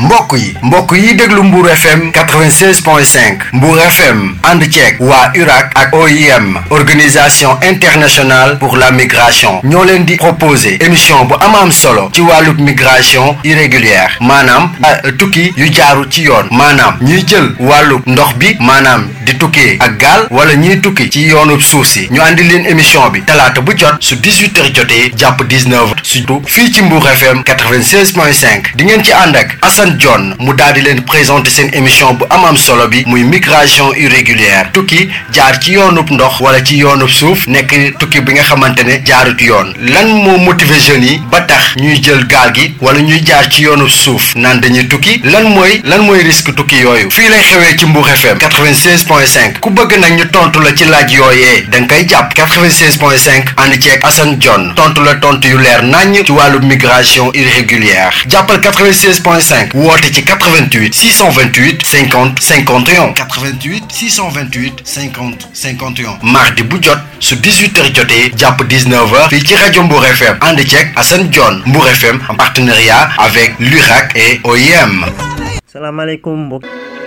mbokk yi mbokk yi déglu Mbour FM 96.5 Mbour FM ànd ceeg waa URAC ak OIM organisation internationale pour la migration ñoo leen di proposer émission bu am am solo ci wàllu migration irrégulière maanaam tukki yu jaaru ci yoon maanaam ñuy jël wàllu ndox bi maanaam di tukkee ak gaal wala ñuy tukki ci yoonu suuf si ñu àndi leen émission bi talaata bu jot su 18h jotee jàpp 19h surtout fii ci Mbour FM 96.5 di ngeen ci ànd ak Assane John mu daal di leen présenter seen émission bu am am solo bi muy migration irrégulière tukki jaar ci yoonub ndox wala ci yoonub suuf nekk tukki bi nga xamante ne jaarut yoon lan moo motiver jeunes yi ba tax ñuy jël gaal gi wala ñuy jaar ci yoonub suuf naan dañuy tukki lan mooy lan mooy risque tukki yooyu fii lay xewee ci Mbour FM 96.5 ku bëgg nag ñu tontu la ci laaj yooyee da nga koy jàpp 96.5 ànd ceeg Assane John tontu la tontu yu leer naññ ci wàllu migration irrégulière jàppal 96.5 woote ci 88 628 50 51 88 628 50 51 mardi bu jot su 18h jotee jàpp 19h fii ci rajo Mbour FM ànd ceeg Assane John Mbour FM en partenariat avec l'URAC et OIM. salaamaaleykum mbokk.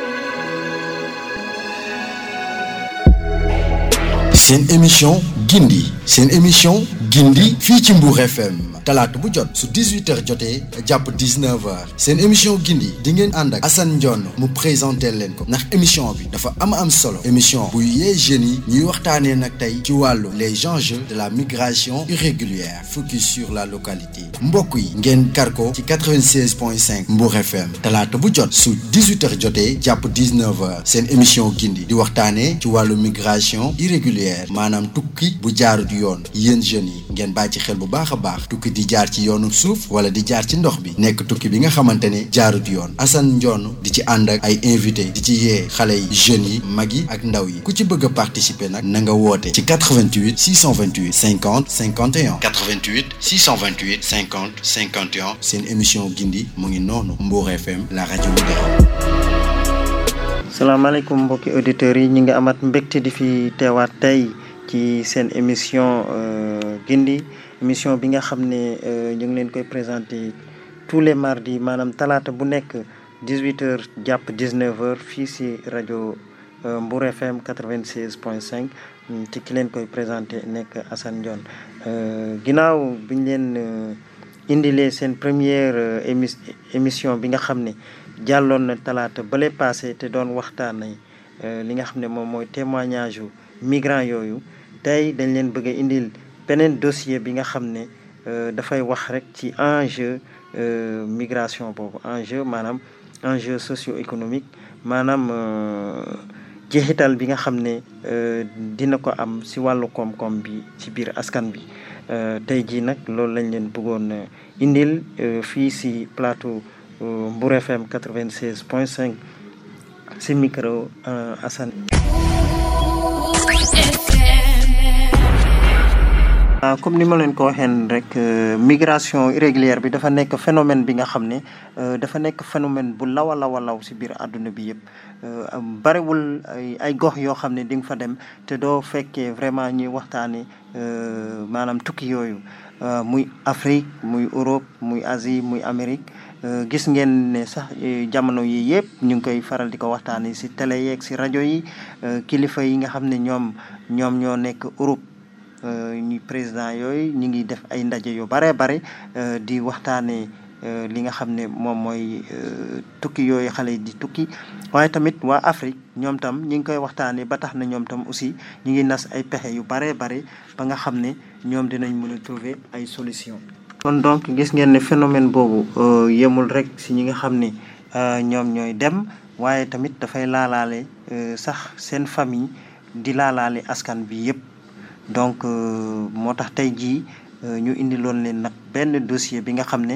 seen émission gindi seen émission gindi fii ci Mbour FM talaata bu jot su 18h jotee jàpp 19h seen émission gindi di ngeen ànd ak Assane Ndione mu présenté leen ko ndax émission bi dafa am am solo émission buy yee jeunes yi ñuy waxtaanee nag tey ci wàllu les enjeux de la migration irrégulière focus sur la localité mbokk yi ngeen kar ko ci 96.5 Mbour FM talaata bu jot su 18h jotee jàpp 19h seen émission gindi di waxtaanee ci wàllu migration irrégulière maanaam tukki bu jaarut yoon yéen jeunes yi ngeen bàyyi ci xel bu baax a baax tukki di jaar ci yoonu suuf wala di jaar ci ndox bi nekk tukki bi nga xamante ne jaarut yoon Assane Ndione di ci ànd ak ay invité di ci yee xale yi jeunes yi mag yi ak ndaw yi ku ci bëgg a participer nag na nga woote ci 88 628 50 51 88 628 50 51 seen émission gindi mu ngi noonu Mbour FM la rajo leader. salaamaaleykum mbokki auditeurs yi ñu ngi amat mbégte di fi teewaat tey ci seen émission gindi émission bi nga xam ne ñu ngi leen koy présenté tous les mardis maanaam talaata bu nekk 18h jàpp 19h fii si rajo Mbour FM 96.5 ci ki leen koy présenté nekk Assane Ndione ginnaaw bi ñu leen indilee seen première émi émission bi nga xam ne jàlloon na talaata bale passé te doon waxtaanee li nga xam ne moom mooy témoignage yu migrants yooyu tey dañ leen bëgg a indil beneen dossier bi nga xam ne dafay wax rek ci enjeu migration boobu enjeu maanaam enjeu socio-économique maanaam jeexital bi nga xam ne dina ko am si wàllu koom-koom bi ci biir askan bi tey jii nag loolu lañ leen bëggoon indil fii si plateau Mbour FM 96 point 5 si micro Assane waaw comme ni ma leen ko waxeen rek migration irrégulière bi dafa nekk phénomène bi nga xam ne dafa nekk phénomène bu law a law a law si biir àdduna bi yëpp bariwul ay ay gox yoo xam ne di nga fa dem te doo fekkee vraiment ñuy waxtaane maanaam tukki yooyu muy Afrique muy Europe muy Asie muy Amérique gis ngeen ne sax jamono yi yëpp ñu ngi koy faral di ko waxtaanee si télé yeeg si rajo yi kilifa yi nga xam ne ñoom ñoom ñoo nekk Europe ñu président yooyu ñu ngi def ay ndaje yu bare bare di waxtaanee li nga xam ne moom mooy tukki yooyu xale yi di tukki waaye tamit waa Afrique ñoom tam ñu ngi koy waxtaanee ba tax na ñoom tam aussi ñu ngi nas ay pexe yu bare bare ba nga xam ne ñoom dinañ mën a trouver ay solution kon donc gis ngeen ne phénomène boobu yemul rek si ñi nga xam ne ñoom ñooy dem waaye tamit dafay laalaale sax seen famille di laalaale askan bi yëpp donc moo tax tey jii ñu indiloon leen nag benn dossier bi nga xam ne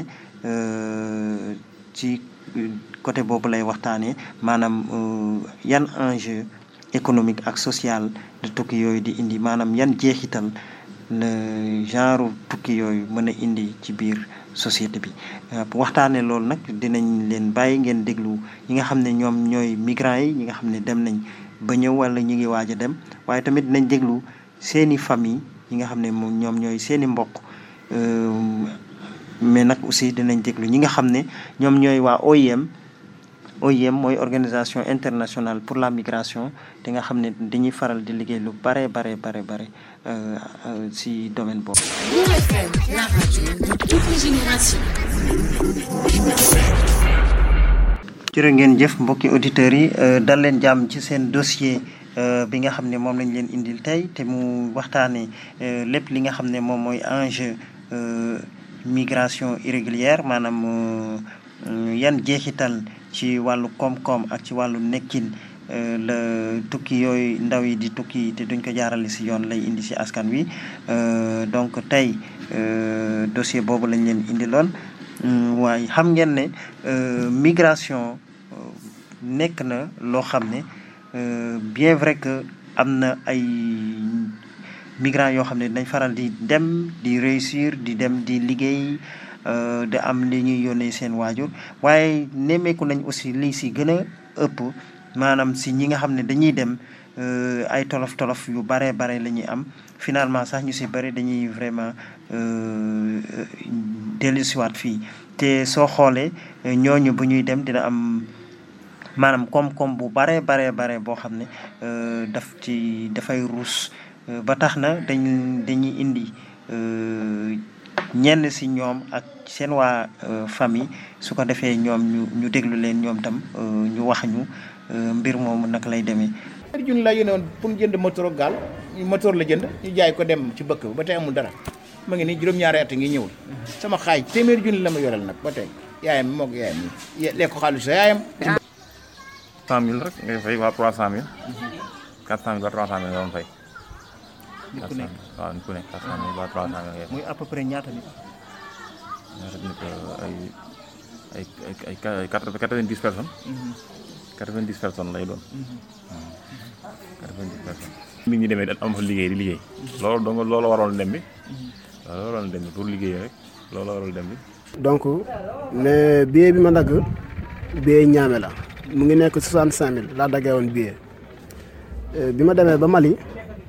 ci côté boobu lay waxtaanee maanaam yan enjeu économique ak social de tukki yooyu di indi maanaam yan jeexital le genre tukki yooyu mën a indi ci biir société bi waxtaanee loolu nag dinañ leen bàyyi ngeen déglu ñi nga xam ne ñoom ñooy migrants yi ñi nga xam ne dem nañ ba ñëw wala ñu ngi waaj a dem waaye tamit dinañ déglu seeni famille ñi nga xam ne moom ñoom ñooy seeni mbokk mais nag aussi dinañ déglu ñi nga xam ne ñoom ñooy waa OIM OIM mooy organisation internationale pour la migration te nga xam ne dañuy faral di liggéey lu bare bare bare bare si domaine boobu. Mbour FM, la radio de toutes les générations. jërë ngeen jëf mbokki auditeurs yi dal leen jàmm ci seen dossier bi nga xam ne moom lañ leen indil tey te mu waxtaanee lépp li nga xam ne moom mooy enjeu migration irrégulière maanaam yan jeexital ci wàllu koom-koom ak ci wàllu nekkin la tukki yooyu ndaw yi di tukki te duñ ko jaarale si yoon lay indi si askan wi donc tey dossier boobu lañ leen indiloon waaye xam ngeen ne migration nekk na loo xam ne bien vrai que am na ay migrants yoo xam ne dañ faral di dem di réussir di dem di liggéey di am li ñuy yónnee seen waajur waaye nemmeeku nañ aussi lii si gën a ëpp maanaam si ñi nga xam ne dañuy dem ay tolof tolof yu bare bare la ñuy am finalement sax ñu si bëri dañuy vraiment dellusiwaat fii te soo xoolee ñooñu bu ñuy dem dina am maanaam koom-koom bu bare bare bare boo xam ne daf ci dafay ruus ba tax na dañ dañuy indi ñenn si ñoom ak seen waa famille su ko defee ñoom ñu ñu déglu leen ñoom tam ñu wax ñu mbir moomu naka lay demee. ñaari junni laa yónnee woon pour jënd moteur gaal moteur la jënd ñu jaay ko dem ci bëkk ba tey amul dara ma ngi nii juróom-ñaari at ngi ñëwul sama xaaj téeméeri junni la ma yoreel nag ba tey yaayam moog yaayam yi lekk ko xaalis sa yaayam. cent mille rek ngay fay waa trois cent mille quatre cent mille ba trois cent mille nga doon fay. nit ku nekk waaw nit ku nekk quatre cent mille ba trois cent mille ngay fay. muy à peu près ñaata nit. ñaata nit ay ay ay ay quatre vingt dix personnes. quatre vingt dix personnes lay doon. quatre vingt dix personnes. nit ñi demee dañ am fa liggéey di liggéey. loolu donc loolu waroon dem bi. loolu waroon dem bi pour liggéey rek loolu waroon dem bi. donc ne billet bi ma dagg billet ñaame la mu ngi nekk soixante cinq mille laa daggee woon billet bi ma demee ba Mali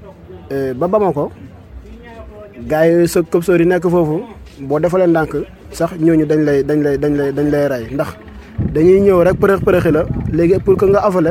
ba Bamako gars yi sa këpsoor yi nekk foofu boo defalee ndànk sax ñooñu dañ lay dañ lay dañ lay dañ lay rey ndax dañuy ñëw rek përëx përëxi la léegi pour que nga afale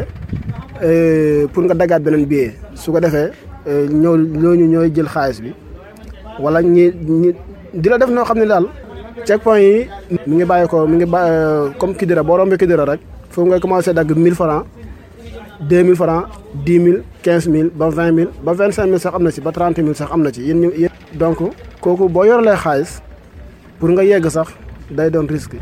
pour nga daggaat beneen billet su ko defee ñëw ñooñu ñooy jël xaalis bi wala ñi ñi di la def noo xam ne daal check point yi mi ngi bàyyi ko mi ngi ba comme Kidira boo rombee Kidira rek foofu ngay commencé dagg 1000 francs 2000 francs 10 000 15 000 ba 20 000 ba 25 000 sax am na ci ba 30 000 sax am na ci yéen ñu yéen donc kooku boo yoralee xaalis pour nga yegg sax day doon risque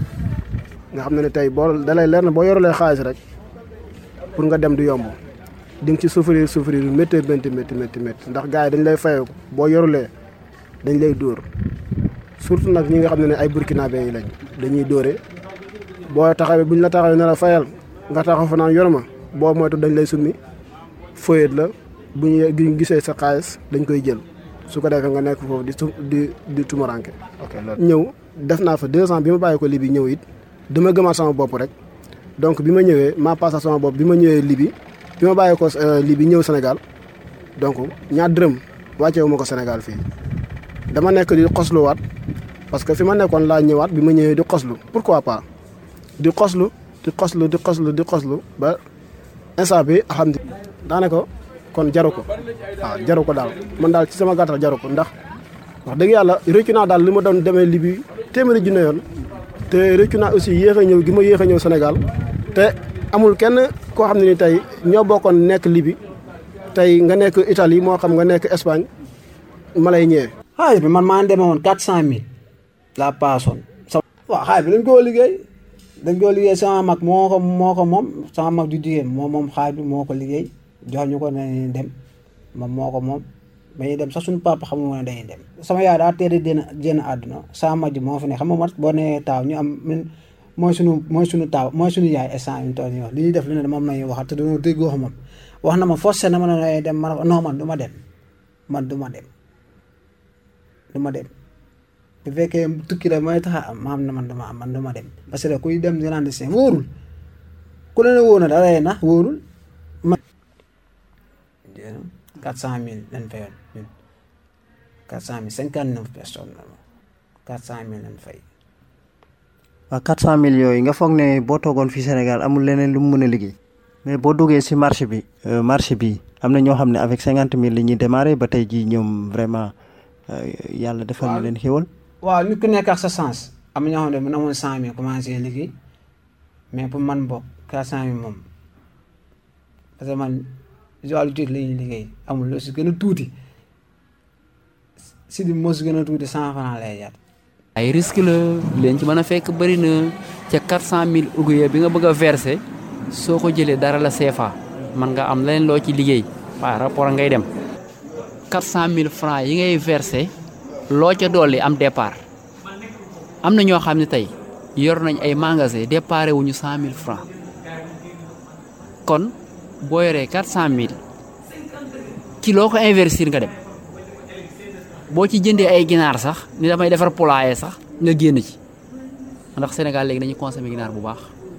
nga xam ne ne tey boo dalay leer na boo yoralee xaalis rek pour nga dem du yomb di nga ci souffrir souffrir yu métti métti métti métti métti ndax gars yi dañ lay fayeeku boo yorulee dañ lay dóor surtout nag ñi nga xam ne ne ay burkinabé yi lañ dañuy dóore boo taxawee buñ la taxawee ne la fayal nga taxaw fa naan yor ma boo moytu dañ lay summi foyet la bu ñu gisee sa xaalis dañ koy jël su ko defee nga nekk foofu di di di tumaranke ok loolu ñëw def naa fa deux ans bi ma bàyyi ko Libi ñëw it dama gëmaat sama bopp rek donc bi ma ñëwee maa passé sama bopp bi ma ñëwee Libi bi ma bàyyi ko Libi ñëw Sénégal donc ñaar dërëm wàcceewu ma ko Sénégal fii dama nekk di xosluwaat parce que fi ma nekkoon laa ñëwaat bi ma ñëwee di xoslu pourquoi pas di xoslu di xoslu di xoslu di xoslu ba instant bi alhamdulilah daanaka kon jaru ko waaw jaru ko daal man daal ci sama gàttal jaru ko ndax wax dëgg yàlla réccu naa daal li ma doon demee Libi téeméeri junne yoon te réccu naa aussi yéex a ñëw gi ma yéex a ñëw Sénégal te amul kenn koo xam ne ni tey ñoo bokkoon nekk Libi tey nga nekk Italie moo xam nga nekk Espagne ma lay ñëwee. xaalis bi man maa demee woon quatre cent mille la paasoon. waaw xaalis bi dañ koo liggéey dañ koo liggéey sama mag moo ko moo ko moom sama mag ju jigéen moom moom xaalis bi moo ko liggéey jox ñu ko ne dem moom moo ko moom dañuy dem sax suñu papa xamul ne dañuy dem. sama yaay daa teel a génn génn àdduna sama mag ji moo fi ne xam nga man boo nee taaw ñu am mooy suñu mooy suñu taaw mooy suñu yaay instant yu toll nii wax li ñuy def lu ne moom la ñuy waxal te dañoo dégg wax moom wax na ma forcé na ma ne dem ma non man du ma dem man du ma dem. du ma dem bu fekkee tukki la mooy tax a am ma am na man dama am man dama dem parce que kuy dem clandestin wóorul ku la ne wóor na da lay nax wóorul ma quatre cent mille lañ fayoon ñun quatre cent mille cinquante neuf personnes la quatre cent mille lañ fay waaw 400000 yooyu nga foog ne boo toogoon fii Sénégal amul leneen lu mu mën a liggéey mais boo duggee si marché bi euh, marché bi am na ñoo xam ne avec 50000 li ñuy démarré ba tey jii ñoom vraiment euh, yàlla defal na leen xéwal. waaw nit ku nekk ak sa sens am na ñoo xam ne mën amoon cent mille commencé liggéey mais pour man bokk quatre cent mille moom parce que man si wàllu tuuti la ñuy liggéey amul lu si gën a tuuti si di moo si gën a tuuti cent franc lay jar ay risque la leen ci mën a fekk bëri na ca 400000 ouvrier bi nga bëgg a verser soo ko jëlee dara la CFA man nga am leneen loo ci liggéey par rapport ak ngay dem 400000 francs yi ngay verser loo ca dolli am départ am na ñoo xam ne tey yor nañ ay magasin déparé wuñu 100000 francs kon boo yoree 400000 ci loo ko investir nga dem boo ci jëndee ay ginaar sax ni damay defar poulailler sax nga génn ci ndax Sénégal léegi dañuy consommer ginaar bu baax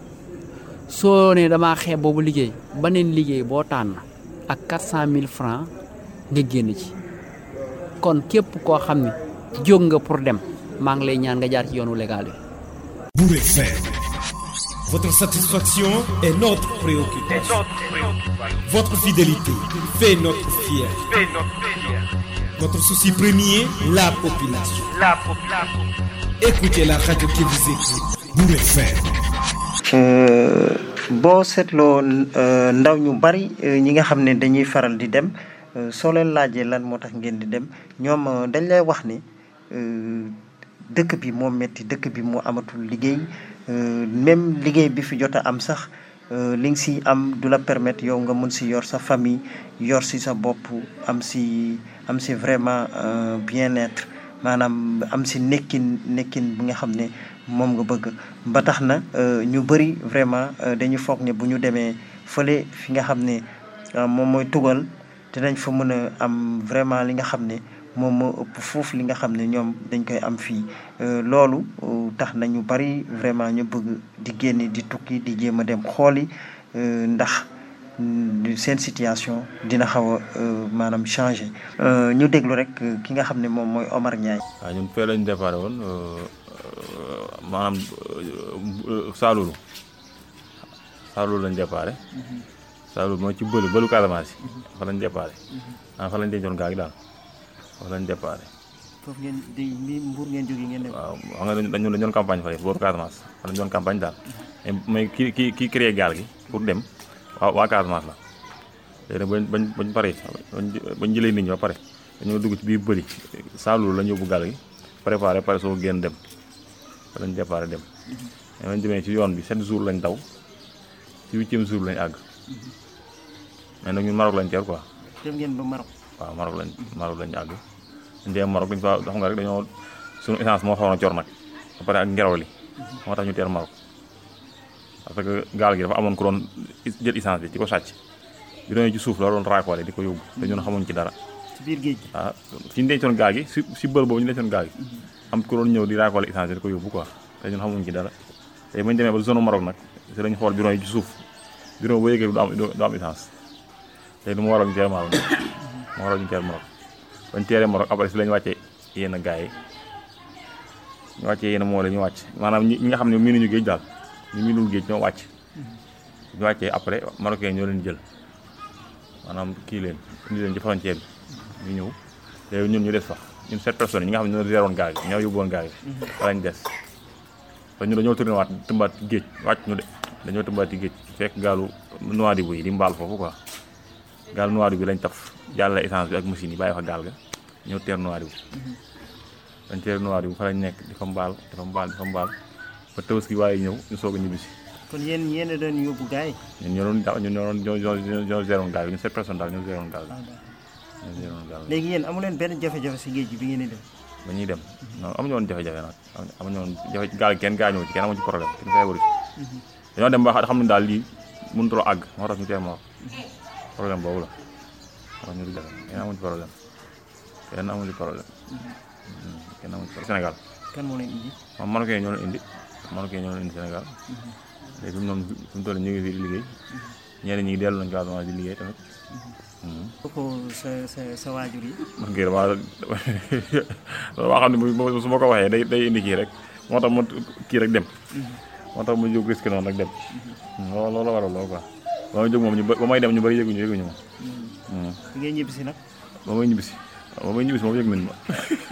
soo ne damaa xeeb boobu liggéey beneen liggéey boo tànn ak 400000 francs nga génn ci kon képp koo xam ne jóg nga pour dem maa ngi lay ñaan nga jaar ci yoonu légal bi. Bourg FM. Votre satisfaction est notre préoccupation. Votre fidélité fait notre fierté. Notre souci premier, la population. Écoutez la radio qui vous écoute. Bourg FM. Euh, boo seetloo euh, ndaw ñu bari euh, ñi nga xam ne dañuy faral di dem euh, soo leen laajee lan moo tax ngeen di dem ñoom euh, dañ lay wax ni euh, dëkk bi moo metti dëkk bi moo amatul liggéey euh, même liggéey bi fi jot a am sax euh, li nga si am du la permettre yow nga mën si yor sa famille yor si sa bopp am si am si vraiment euh, bien-être maanaam am si nekkin nekkin bi nga xam ne moom nga bëgg ba tax na euh, ñu bëri vraiment euh, dañu foog ne bu ñu demee fële fi nga xam ne euh, moom mooy tugal dinañ fa mën a am vraiment li nga xam ne moom moo ëpp foofu li nga xam ne ñoom dañ koy am fii Euh, loolu euh, tax na ñu bari vraiment ñu bëgg di génne di tukki di jéem a dem xooli euh, ndax mm, seen situation dina xaw a euh, maanaam changé Euh, ñu déglu rek euh, ki nga xam ne moom mooy Omar Ndiaye. waaw ñun fee lañu déparé woon maanaam Saalulu Saalulu lañu déparé Saalulu mooy ci bëlu bëlu Casamance yi fa lañu déparé ah fa lañu dencoon gaa gi daal fa lañu déparé foofu ngeen di ni Mbour ngeen jógee ngeen dem. waaw xam nga dañu dañu dañu doon campagne fële booru Casamance fa lañu doon campagne daal mais mais ki ki kii créé gaal gi pour dem waa waa Casamance la léegi nag bañ bañ bañ pare bañ bañ jëlee nit ñi ba pare dañoo dugg ci biir bëri Saalulu la ñu yóbbu gaal gi préparé pare soo génn dem fa lañ déparé dem mais bañ demee ci yoon bi sept jours lañ daw ci huitième jour lañ àgg mais nag ñun Maroc lañ teer quoi dem ngeen ba Maroc. waaw Maroc lañ Maroc lañ àgg dañ dee Maroc dañ fa xam nga rek dañoo suñu essence moo xawoon a cor nag ba pare ak ngelaw li moo tax ñu teer Maroc parce que gaal gi dafa amoon ku doon jël essence bi ci ko sàcc bi doon ci suuf la doon raakoole di ko yóbbu te ñun xamuñ ci dara ci biir géej gi. ah fi ñu dencoon gaal gi si si bër boobu ñu dencoon gaal gi am ku doon ñëw di raakoole essence bi di ko yóbbu quoi te ñun xamuñ ci dara te bañ demee ba zone Maroc nag si lañ xool bureau yi ci suuf bureau boo yëgee du am du am essence te du mu waral ñu teer Maroc nag mu waral ñu teer Maroc bañ teeree Maroc après si lañ wàccee yenn gars yi ñu wàccee yenn moo la ñu wàcc maanaam ñi ñi nga xam ne miinuñu géej daal ñu miinul géej ñoo wàcc ñu wàccee après marocain ñoo leen jël maanaam kii leen indi leen ci frontière bi ñu ñëw léegi ñun ñu des fa ñun sept personnes ñi nga xam ne ñoo réeroon gaal gi ñoo yóbbuwoon gaal gi fa lañ des te ñu dañoo tourné waat tëmbaat ci géej wàcc ñu de dañoo tëmbaat ci géej fekk gaalu Nouadhibou yi di mbaal foofu quoi gaalu Nouadhibou bi lañ taf jàllale essence bi ak machine yi bàyyi fa gaal ga ñëw teer Nouadhibou dañ teer Nouadhibou fa lañ nekk di fa mbaal di fa mbaal di fa mbaal ba tabaski waaye ñëw ñu soog a ñibbisi kon yéen yéen a doon yóbbu gars yi. ñun ñoo doon da- ñun ñoo doon ñoo ñoo ñoo géroon gaal gi ñun sept personnes daal ñoo géroon gaal gi ñoo géroon gaal gi léegi yéen amu leen benn jafe-jafe si géej gi bi ngeen di dem. ba ñuy dem non amuñu woon jafe-jafe nag amuñu woon jafe gaal gi kenn gaañoo ci kenn amu ci problème kenn feebaru ci dañoo dem ba xam ne daal lii mënutuloo àgg moo tax ñu tee moo problème boobu la moo tax ñu di jafe kenn amu ci problème kenn amu ci problème kenn amu ci problème Sénégal kan moo leen indi. moom Marocain ñoo leen indi Marocain ñoo leen indi Sénégal léegi fi mu noonu fi mu toll ñu ngi fii di liggéey ñeneen ñi dellu nañ Casamance di liggéey tamit ko sa sa sa waajur yi. man kii damaa damaa xam ne bu su ma ko waxee day day indi kii rek moo tax ma kii rek dem moo tax ma jóg risque noonu rek dem loolu loolu waral loolu quoi ba may jóg moom ñu ba ba may dem ñu bëri yëguñu yëguñu ma bi ngay ñibbisi nag ba may ñibbisi ba may ñibbisi moom yëg nañ ma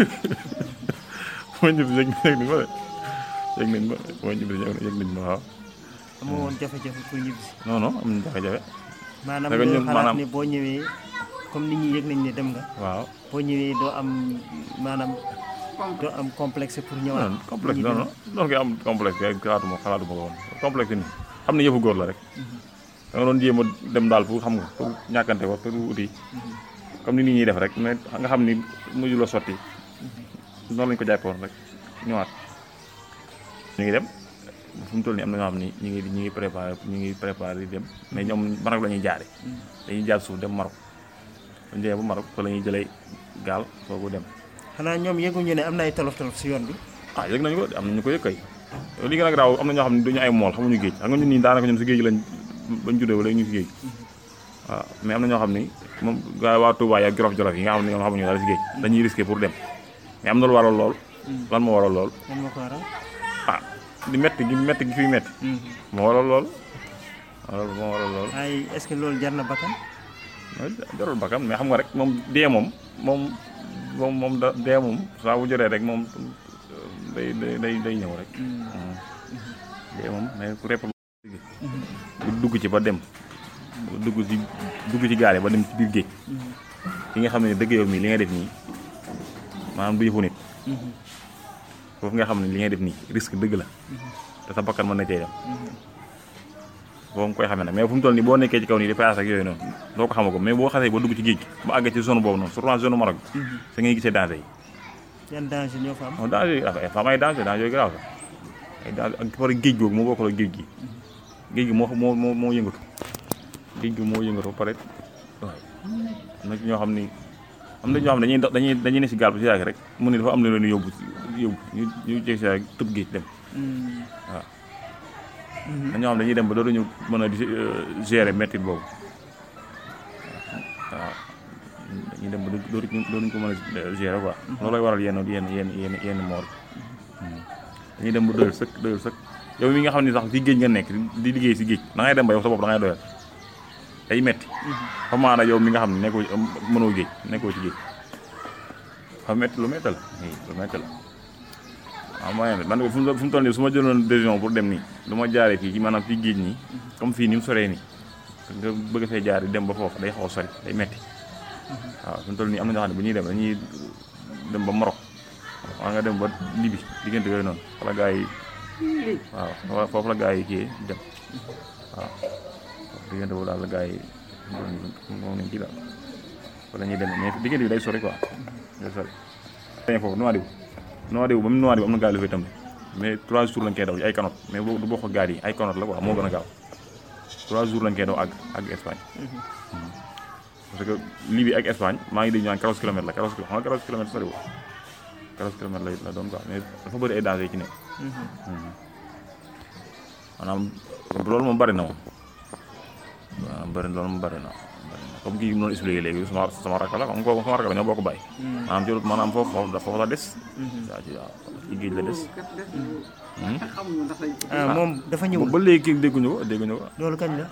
ba may ñibbisi yëg yëg nañ ma de yëg nañ ma ba may ñibbisi yëg nañ ma waaw amoo woon jafe-jafe pour ñibbisi non non am nañ jafe-jafe maanaam Parce que doo ñun xalaat maanaam- ni boo ñëwee comme nit ñi yëg nañ ne dem nga waaw boo ñëwee doo am maanaam doo am complexe pour ñëwaat non complexe ñibbi. non non non nga am complexe kay xalaatuma xalaatuma ko woon complexe ni xam ne yëfu góor la rek da nga doon jéem a dem daal pour xam nga pour ñàkkante ko pour uti comme ni nit ñuy def rek mais nga xam ni mujj la sotti noonu lañ ko jàppoon rek ñëwaat ñu ngi dem fu mu toll nii am na ñoo xam ni ñu ngi ñu ngi préparé ñu ngi préparé di dem mais ñoom Maroc la ñuy jaare dañuy jaar suuf dem Maroc dañu demee ba Maroc fa la ñuy jëlee gaal soogu dem xanaa ñoom yëguñu ne am na ay tolof tolof si yoon bi ah yëg nañu ko am nañu ko yëg kay li gën a garaaw am na ñoo xam ne duñu ay mool xamuñu géej xam nga ñun nii daanaka ñun si géej lañ bañ juddee wala ñu si géej waaw mais am na ñoo xam ni moom gaa waa Touba ak Jolof Jolof yi nga xam ne ñoom xamuñu dara si géej dañuy risqué pour dem mais am na lu waral lool lan moo waral lool lan moo ko waral ah di metti gi metti gi fiy metti moo waral lool waral moo waral lool ay est-ce que loolu jar na bakkan mooy jarul bakkan mais xam nga rek moom dee moom moom moom moom da dee moom saa bu jotee rek moom day day day day ñëw rek dee moom mais ku repp bu dugg ci ba dem dugg ci dugg ci gaal yi ba dem ci biir géej ki nga xam ne dëgg yow mii li nga def nii maanaam du yëfu nit foofu nga xam ne li ngay def nii risque dëgg la te sa bakkan mën na cee dem boo nga koy xamee nag mais fu mu toll nii boo nekkee ci kaw nii di paas ak yooyu noonu doo ko xama ko mais boo xasee ba dugg ci géej gi ba àgg ci zone boobu noonu surtout zone Maroc bi sa ngay gisee danger yi yan danger ñoo fa am non danger yi dafa am ay danger danger yooyu garaaw sax ay danger ak par géej googu moo bokkul ak géej gi géej gi moo moo moo moo yëngatu géej gi moo yëngatu ba pare waaw am na ci ñoo xam ni am na ñoo xam ne dañuy dox dañuy dañuy ne si gaal bi si yàgg rek mu ne dafa am lu leen yóbbu yóbbu ñu ñu jég si yàgg tëb géej dem waaw na ñoo xam dañuy dem ba dootuñu mën a di gérer métti boobu waaw dañuy dem ba dootuñu dootuñu ko mën a gérer quoi loolu lay waral yenn yenn yenn yenn yenn moor dañuy dem ba doyal sëkk doyal sëkk yow mi nga xam ne sax ci géej nga nekk di liggéey si géej da ngay dem ba yow sa bopp da ngay doyal day metti xam maana yow mi nga xam ne nekkoo ci mënoo géej nekkoo ci géej xam metti lu metti la lu metti la waaw mooy man fu mu fu mu toll nii su ma jëloon décision pour dem nii du ma jaaree fii ci maanaam fii géej nii comme fii ni mu soree nii nga bëgg fee jaar di dem ba foofu day xaw a sori day metti waaw fu mu toll nii am na ñoo xam ne bu ñuy dem dañuy dem ba Maroc waa nga dem ba Libye diggante yooyu noonu wala gaa yi waaw foofu la gaa yi kii dem waaw diggante boobu daal la gaa yi moom nañ kii daal wala ñuy dem mais diggante bi day sori quoi day sori dañu foofu Nouadhibou Nouadhibou ba mu Nouadhibou am na gaal yu fay tam mais trois jours lañ koy daw ci ay canot mais boobu du bokk ak gaal yi ay canot la quoi moo gën a gaaw trois jours lañ koy daw àgg àgg Espagne parce que Libye ak Espagne maa ngi dégg ñu naan 14 kilomètres la 14 kilomètres xam nga 14 kilomètres soriwul 14 kilomètres la la doon quoi mais dafa bëri ay danger yi ci nekk maanaam loolu moom bëri na moom waaw bëri loolu moom bëri na comme kii noonu expliqué léegi sama sama rakk la comme kooku sama rakk la ñoo bokk bàyyi maanaam ci maanaam foofu foofu foofu la des waaw ci waaw ci géej la des ah moom dafa ñëwul ba léegi kii dégguñu ko dégguñu ko loolu kañ la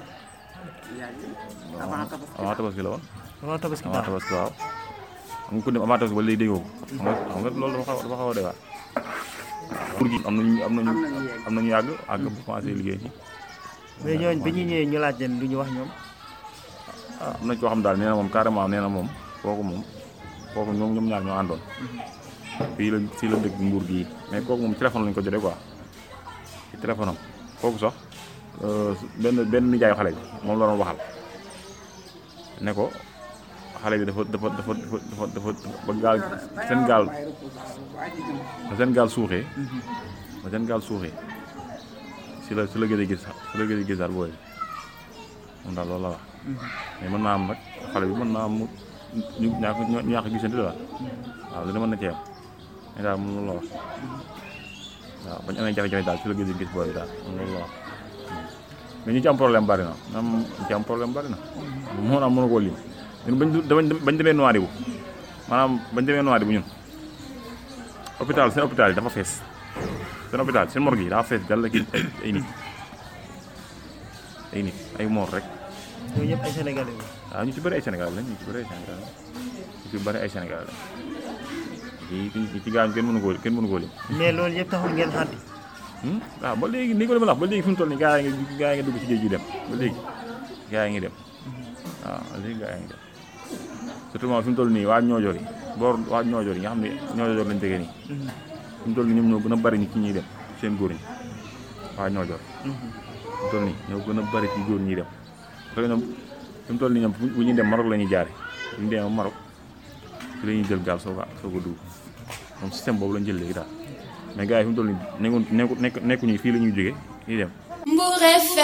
avant tabaski la woon avant tabaski avant daaw tabaski waaw xam nga ku dem avant tabaski ba léegi déggoo ko xam nga xam nga loolu dafa xaw dafa xaw a dewaat pour gi am nañu am nañu am nañu yàgg àgg bu commencé liggéey ci mais ñooñ bi ñu ñëwee ñu laaj leen lu ñu wax ñoom ah am nañ koo xam daal nee na moom carrément nee na moom kooku moom kooku ñoom ñoom ñaar ñoo àndoon fii la fii la dëkk nguur gii mais kooku moom téléphone lañ ko jotee quoi ci téléphone am kooku sax benn benn nijaayu xale bi moom la doon waxal ne ko xale bi dafa dafa dafa dafa dafa ba gaal seen gaal ba seen gaal suuxee ba seen gaal suuxee si la si la gëj a gis si la gëj a gisaat booy moom daal loolu la wax mais mën naa am nag xale bi mën naa am mu ñu ñàkk ñu ñàkk gisante daal waaw lu ne mën na cee am mais daal moom loolu la wax waaw bañ amee jafe-jafe daal si la gëj a gis booy daal moom loolu la wax mais ñi ci am problème bari na am ñi ci am problème bari na moo naa mënu koo lim ñun bañ bañ bañ demee Nouadhibou maanaam bañ demee Nouadhibou ñun hôpital seen hôpital yi dafa fees seen hôpital seen morgue yi daa fees dal ki ay ay nit ay nit ay moor rek yooyu yëpp ay sénégalais la. waaw ñu ci bëri ay Sénégal lañ ñu ci bëri ay Sénégal lañ ñu ci bëri ay Sénégal lañ ci ci ci gaañ kenn mënu koo kenn mënu koo lim mais loolu yëpp taxul ngeen xàddi. waaw ba léegi ni ko dama la wax ba léegi fi mu toll nii gaa yi nga gaa yi nga dugg ci géej gi dem ba léegi gaa yi ngi dem waaw ba léegi gaa yi ngi dem surtout moom fi mu toll nii waa ñoojoor yi boor waa ñoojoor yi nga xam ne ñoojoor lañ tegee nii fi mu toll nii ñoom ñoo gën a bari ñi ci ñuy dem seen góor ñi waa ñoojoor fi mu toll nii ñoo gën a bari ci góor ñi dem parce que ñoom fi mu toll nii ñoom bu ñuy dem Maroc la ñuy jaare bu ñu demee Maroc fi la ñuy jël gaal soo ko soo ko dugg moom système boobu lañ jël léegi daal mais gars yi fi mu toll nii nekku nekku nekk nekkuñu fii la ñuy jóge ñuy dem Mbour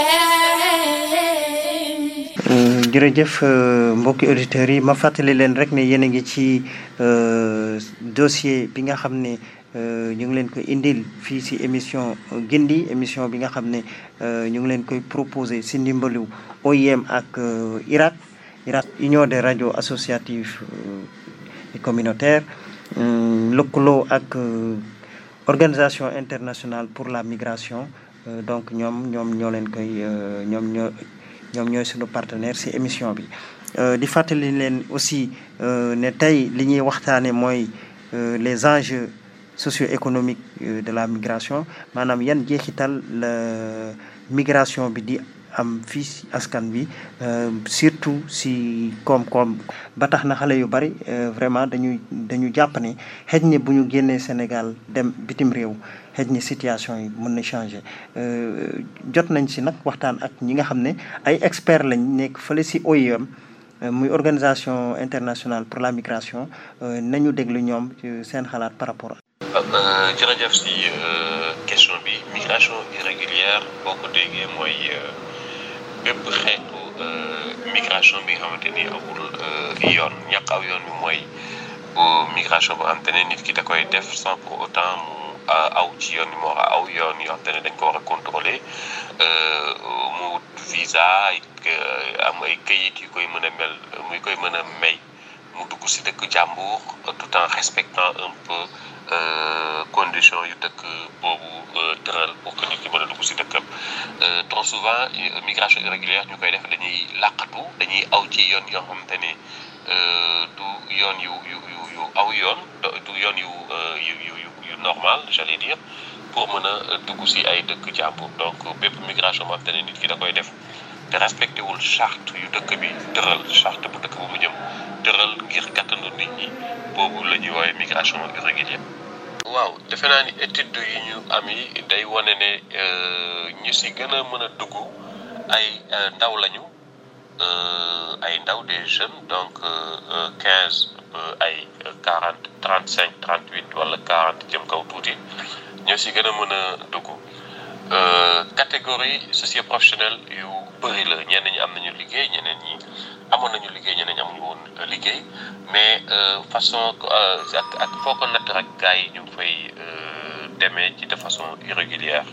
FM. jërëjëf mbokki auditeurs yi ma fàttali leen rek ne yéen a ngi ci dossier bi nga xam ne ñu ngi leen koy indil fii si émission Gindi émission bi nga xam ne ñu ngi leen koy proposé si ndimbalu OIM ak IRAK IRAK Union des radios associatives et communautaires lëkkaloo ak organisation internationale pour la migration donc ñoom ñoom ñoo leen koy ñoom ñoo ñoom ñooy suñu partenaire ci émission bi di fàttali leen aussi ne tey li ñuy waxtaane mooy les enjeux socio-économiques de la migration maanaam yan jeexital la migration bi di am fii ci askan bi surtout ci koom-koom ba tax na xale yu bari vraiment dañuy dañu jàpp ne xëj ne bu ñu génnee Sénégal dem bitim réew xëj ne situation yi mën na changer jot nañ ci nag waxtaan ak ñi nga xam ne ay experts lañ nekk fële ci OIM muy organisation internationale pour la migration nañu déglu ñoom seen xalaat par rapport jërëjëf ci question bi migration irrégulière boo ko déggee mooy bépp xeetu migration bi nga xamante ni amul yoon ñàkk aw yoon bi mooy migration boo xamante ne nit ki da koy def sans pour autant mu aw ci yoon yi mu war a aw yoon yoo xamante ne dañ ko war a contrôler mu wut visa am ay këyit yu koy mën a mel muy koy mën a may mu dugg ci dëkk jàmbur tout en respectant un peu condition yu dëkk boobu tëral pour que nit ki mën a dugg ci dëkkam trop souvent migration irrégulière ñu koy def dañuy làqatu dañuy aw ci yoon yoo xamante ne du yoon yu yu yu yu aw yoon du yoon yu yu yu yu normal j'allais dire pour mën a dugg ci ay dëkk jàmbur donc bépp migration boo xamante ne nit ki da koy def te respecté wul charte yu dëkk bi tëral charte bu dëkk bu mu jëm tëral ngir gàttandu nit ñi boobu la ñuy woowee migration irrégulière. waaw defe naa ni étude yi ñu am yi day wane ne ñu ci gën a mën a dugg ay ndaw lañu ay ndaw des jeunes donc quinze ay quarante trente cinq trente huit wala quarante jëm kaw tuuti ñoo ci gën a mën a dugg catégorie socio-professionnelle yu bëri la ñenn ñi am nañu liggéey ñeneen ñi amoon nañu liggéey ñeneen ñi amuñu woon liggéey mais façon ak ak foo ko natt rek gars yi ñu ngi fay demee ci de façon irrégulière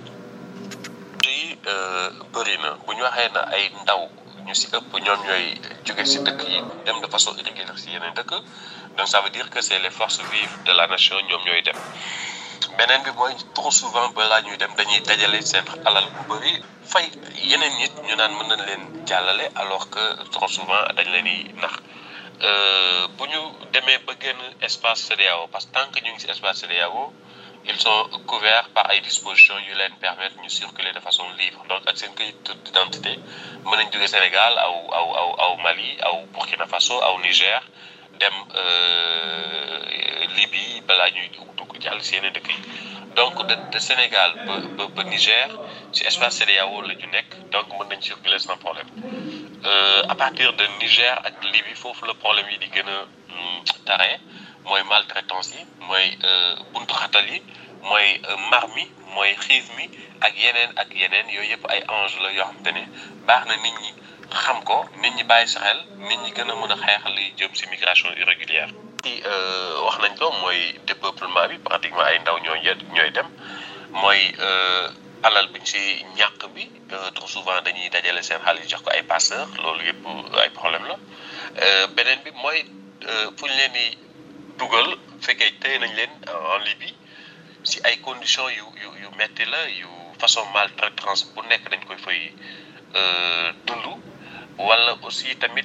yi bëri na bu ñu waxee na ay ndaw ñu ci ëpp ñoom ñooy jóge ci dëkk yi dem de façon irrégulière ci yeneen dëkk donc ça veut dire que c'est les forces vives de la nation ñoom ñooy dem beneen bi mooy trop souvent balaa ñuy dem dañuy dajale seen alal bu bëri fay yeneen nit ñu naan mën nañ leen jàllale alors que trop souvent dañ leen di nax bu ñu demee ba génn espace CEDEAO parce que tant que ñu ngi ci espace CEDEAO ils sont couverts par ay dispositions yu leen permettre ñu circuler de façon libre donc ak seen kayit d'identité mën nañ jóge Sénégal aw aw aw aw Mali aw Burkina Faso aw Niger dem Libye balaa ñuy dugg jàll ci yeneen dëkk yi donc de de Sénégal ba ba ba Niger ci espace CEDEAO la ñu nekk donc mën nañ circuler sans problème à partir de Niger ak Libye foofu la problème yi di gën a tare mooy maltraitance yi mooy buntu xatal yi mooy mar mi mooy xiif mi ak yeneen ak yeneen yooyu yëpp ay enjeu la yoo xamante ne baax na nit ñi xam ko nit ñi bàyyi sa xel nit ñi gën a mën a xeex li jëm ci migration irrégulière. ci wax nañ ko mooy dépeuplement bi pratiquement ay ndaw ñooy ñooy dem mooy alal biñ ci ñàkk bi trop souvent dañuy dajale seen xaalis jox ko ay passeurs loolu yëpp ay problème la beneen bi mooy fu ñu leen di dugal fekkee téye nañ leen en Libye si ay conditions yu yu yu metti la yu façon maltraitance bu nekk dañ koy fay dund wala aussi tamit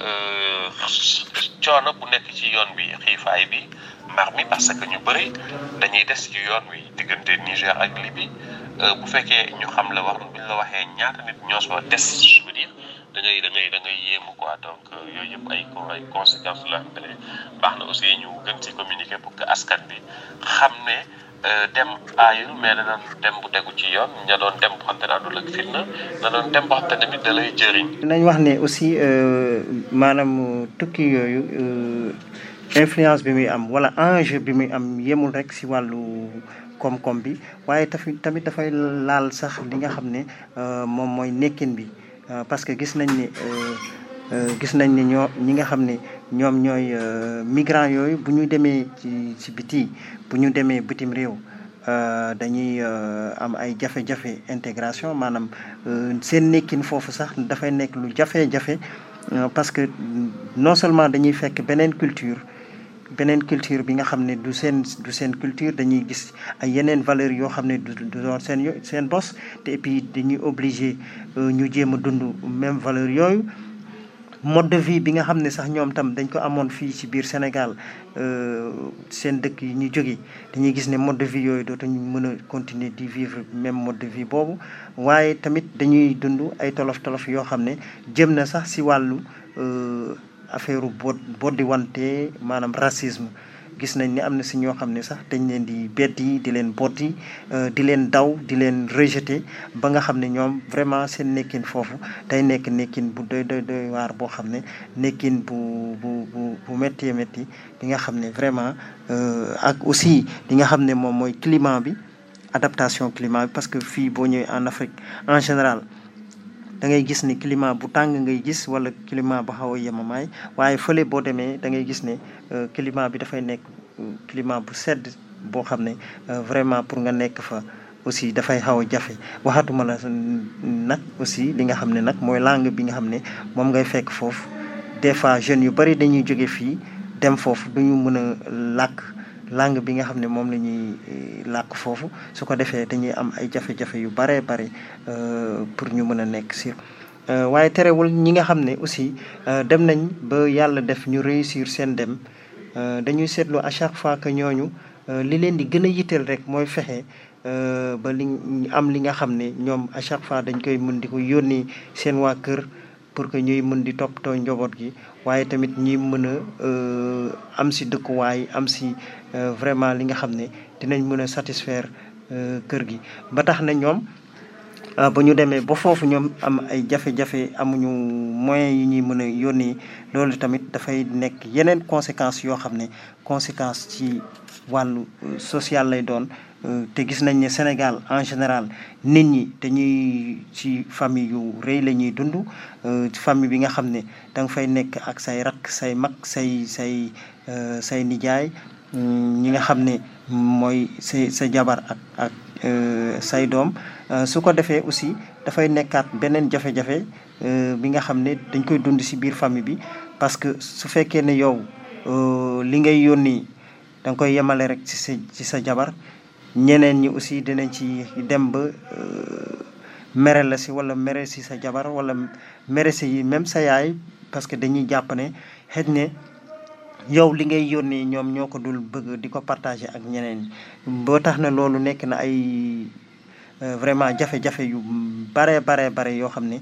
coono bu nekk ci yoon bi xiifaay bi mar mi parce que ñu bëri dañuy des ci yoon wi diggante Niger ak Libye bu fekkee ñu xam la wax buñ la waxee ñaata nit ñoo soo des je veux dire da ngay da ngay da ngay yéemu quoi donc yooyu yëpp ay ay conséquences la xam ne baax na aussi ñu gën ci communiquer pour que askan bi xam ne dem aayul mais da doon dem bu tegu ci yoon ña doon dem bu xam te naa du lëg fitna da doon dem boo xam te tamit da lay jëriñ. nañ wax ne aussi maanaam tukki yooyu influence bi muy am wala enjeu bi muy am yemul rek si wàllu koom-koom bi waaye tafi tamit dafay laal sax li nga xam ne moom mooy nekkin bi parce que gis nañ ne gis nañ ne ñoo ñi nga xam ne ñoom ñooy migrants yooyu bu ñu demee ci ci biti bu ñu demee bitim réew dañuy am ay jafe-jafe intégration maanaam seen nekkin foofu sax dafay nekk lu jafe-jafe parce que non seulement dañuy fekk beneen culture beneen culture bi nga xam ne du seen du seen culture dañuy gis ay yeneen valeurs yoo xam ne du du doon seen yo seen bos te et puis dañuy obligé ñu jéem a dund même valeur yooyu mode de vie bi nga xam ne sax ñoom tam dañ ko amoon fii ci biir Sénégal seen dëkk yi ñu jóge dañuy gis ne mode de vie yooyu dootuñu mën a continuer di vivre même mode de vie boobu waaye tamit dañuy dund ay tolof tolof yoo xam ne jëm na sax ci wàllu affaire bod boddi wante maanaam racisme gis nañ ni am na si ñoo xam ne sax dañ leen di beddi di leen boddi di leen daw di leen rejeter ba nga xam ne ñoom vraiment seen nekkin foofu day nekk nekkin bu doy doy doy waar boo xam ne nekkin bu bu bu bu métti métti bi nga xam ne vraiment ak aussi li nga xam ne moom mooy climat bi adaptation climat bi parce que fii boo ñëwee en Afrique en général da ngay gis ni climat bu tàng ngay gis wala climat bu xaw a yemamaay waaye fële boo demee da ngay gis ne climat bi dafay nekk climat bu sedd boo xam ne vraiment pour nga nekk fa aussi dafay xaw a jafe waxatuma la nag aussi li nga xam ne nag mooy langue bi nga xam ne moom ngay fekk foofu des fois jeunes yu bari dañuy jóge fii dem foofu duñu mën a làkk langue bi nga xam ne moom la ñuy làkk foofu su ko defee dañuy am ay jafe-jafe yu baree bari pour ñu mën a nekk si waaye terewul ñi nga xam ne aussi dem nañ ba yàlla def ñu réussir seen dem dañuy seetlu à chaque fois que ñooñu li leen di gën a yitteel rek mooy fexe ba li am li nga xam ne ñoom à chaque fois dañ koy mën di ko yónni seen waa kër pour que ñuy mën di toppatoo njaboot gi waaye tamit ñuy mën a am si dëkkuwaay am si vraiment li nga xam ne dinañ mën a satisfaire kër gi ba tax na ñoom ba ñu demee ba foofu ñoom am ay jafe-jafe amuñu moyens yi ñuy mën a yónni loolu tamit dafay nekk yeneen conséquences yoo xam ne conséquence ci wàllu social lay doon te gis nañ ne Sénégal en général nit ñi dañuy ci famille yu rëy la ñuy dund famille bi nga xam ne da nga fay nekk ak say rakk say mag say say say nijaay ñi nga xam ne mooy sa sa jabar ak ak say doom su ko defee aussi dafay nekkaat beneen jafe-jafe bi nga xam ne dañ koy dund ci biir famille bi parce que su fekkee ne yow li ngay yónni da nga koy yemale rek ci sa ci sa jabar ñeneen ñi aussi dinañ ci dem ba mere la si wala mere si sa jabar wala mere si même sa yaay parce que dañuy jàpp ne xëj ne yow li ngay yónnee ñoom ñoo ko dul bëgg di ko partager ak ñeneen boo tax na loolu nekk na ay vraiment jafe-jafe yu bare bare bare yoo xam ne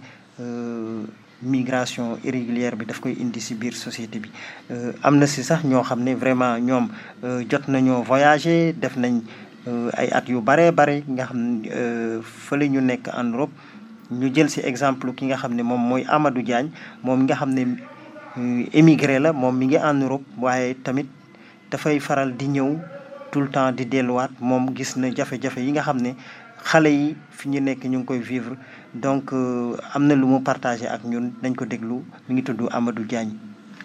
migration irrégulière bi daf koy indi ci biir société bi am na ci sax ñoo xam ne vraiment ñoom jot nañoo voyager def nañ ay at yu bare bare nga xam ne fële ñu nekk en Europe ñu jël ci exemple ki nga xam ne moom mooy Amadou Diagne moom nga xam ne émigré la moom mi ngi en Europe waaye tamit dafay faral di ñëw tout le temps di delluwaat moom gis na jafe-jafe yi nga xam ne xale yi fi ñu nekk ñu ngi koy vivre donc am na lu mu partagé ak ñun dañ ko déglu mi ngi tudd Amadou Diagne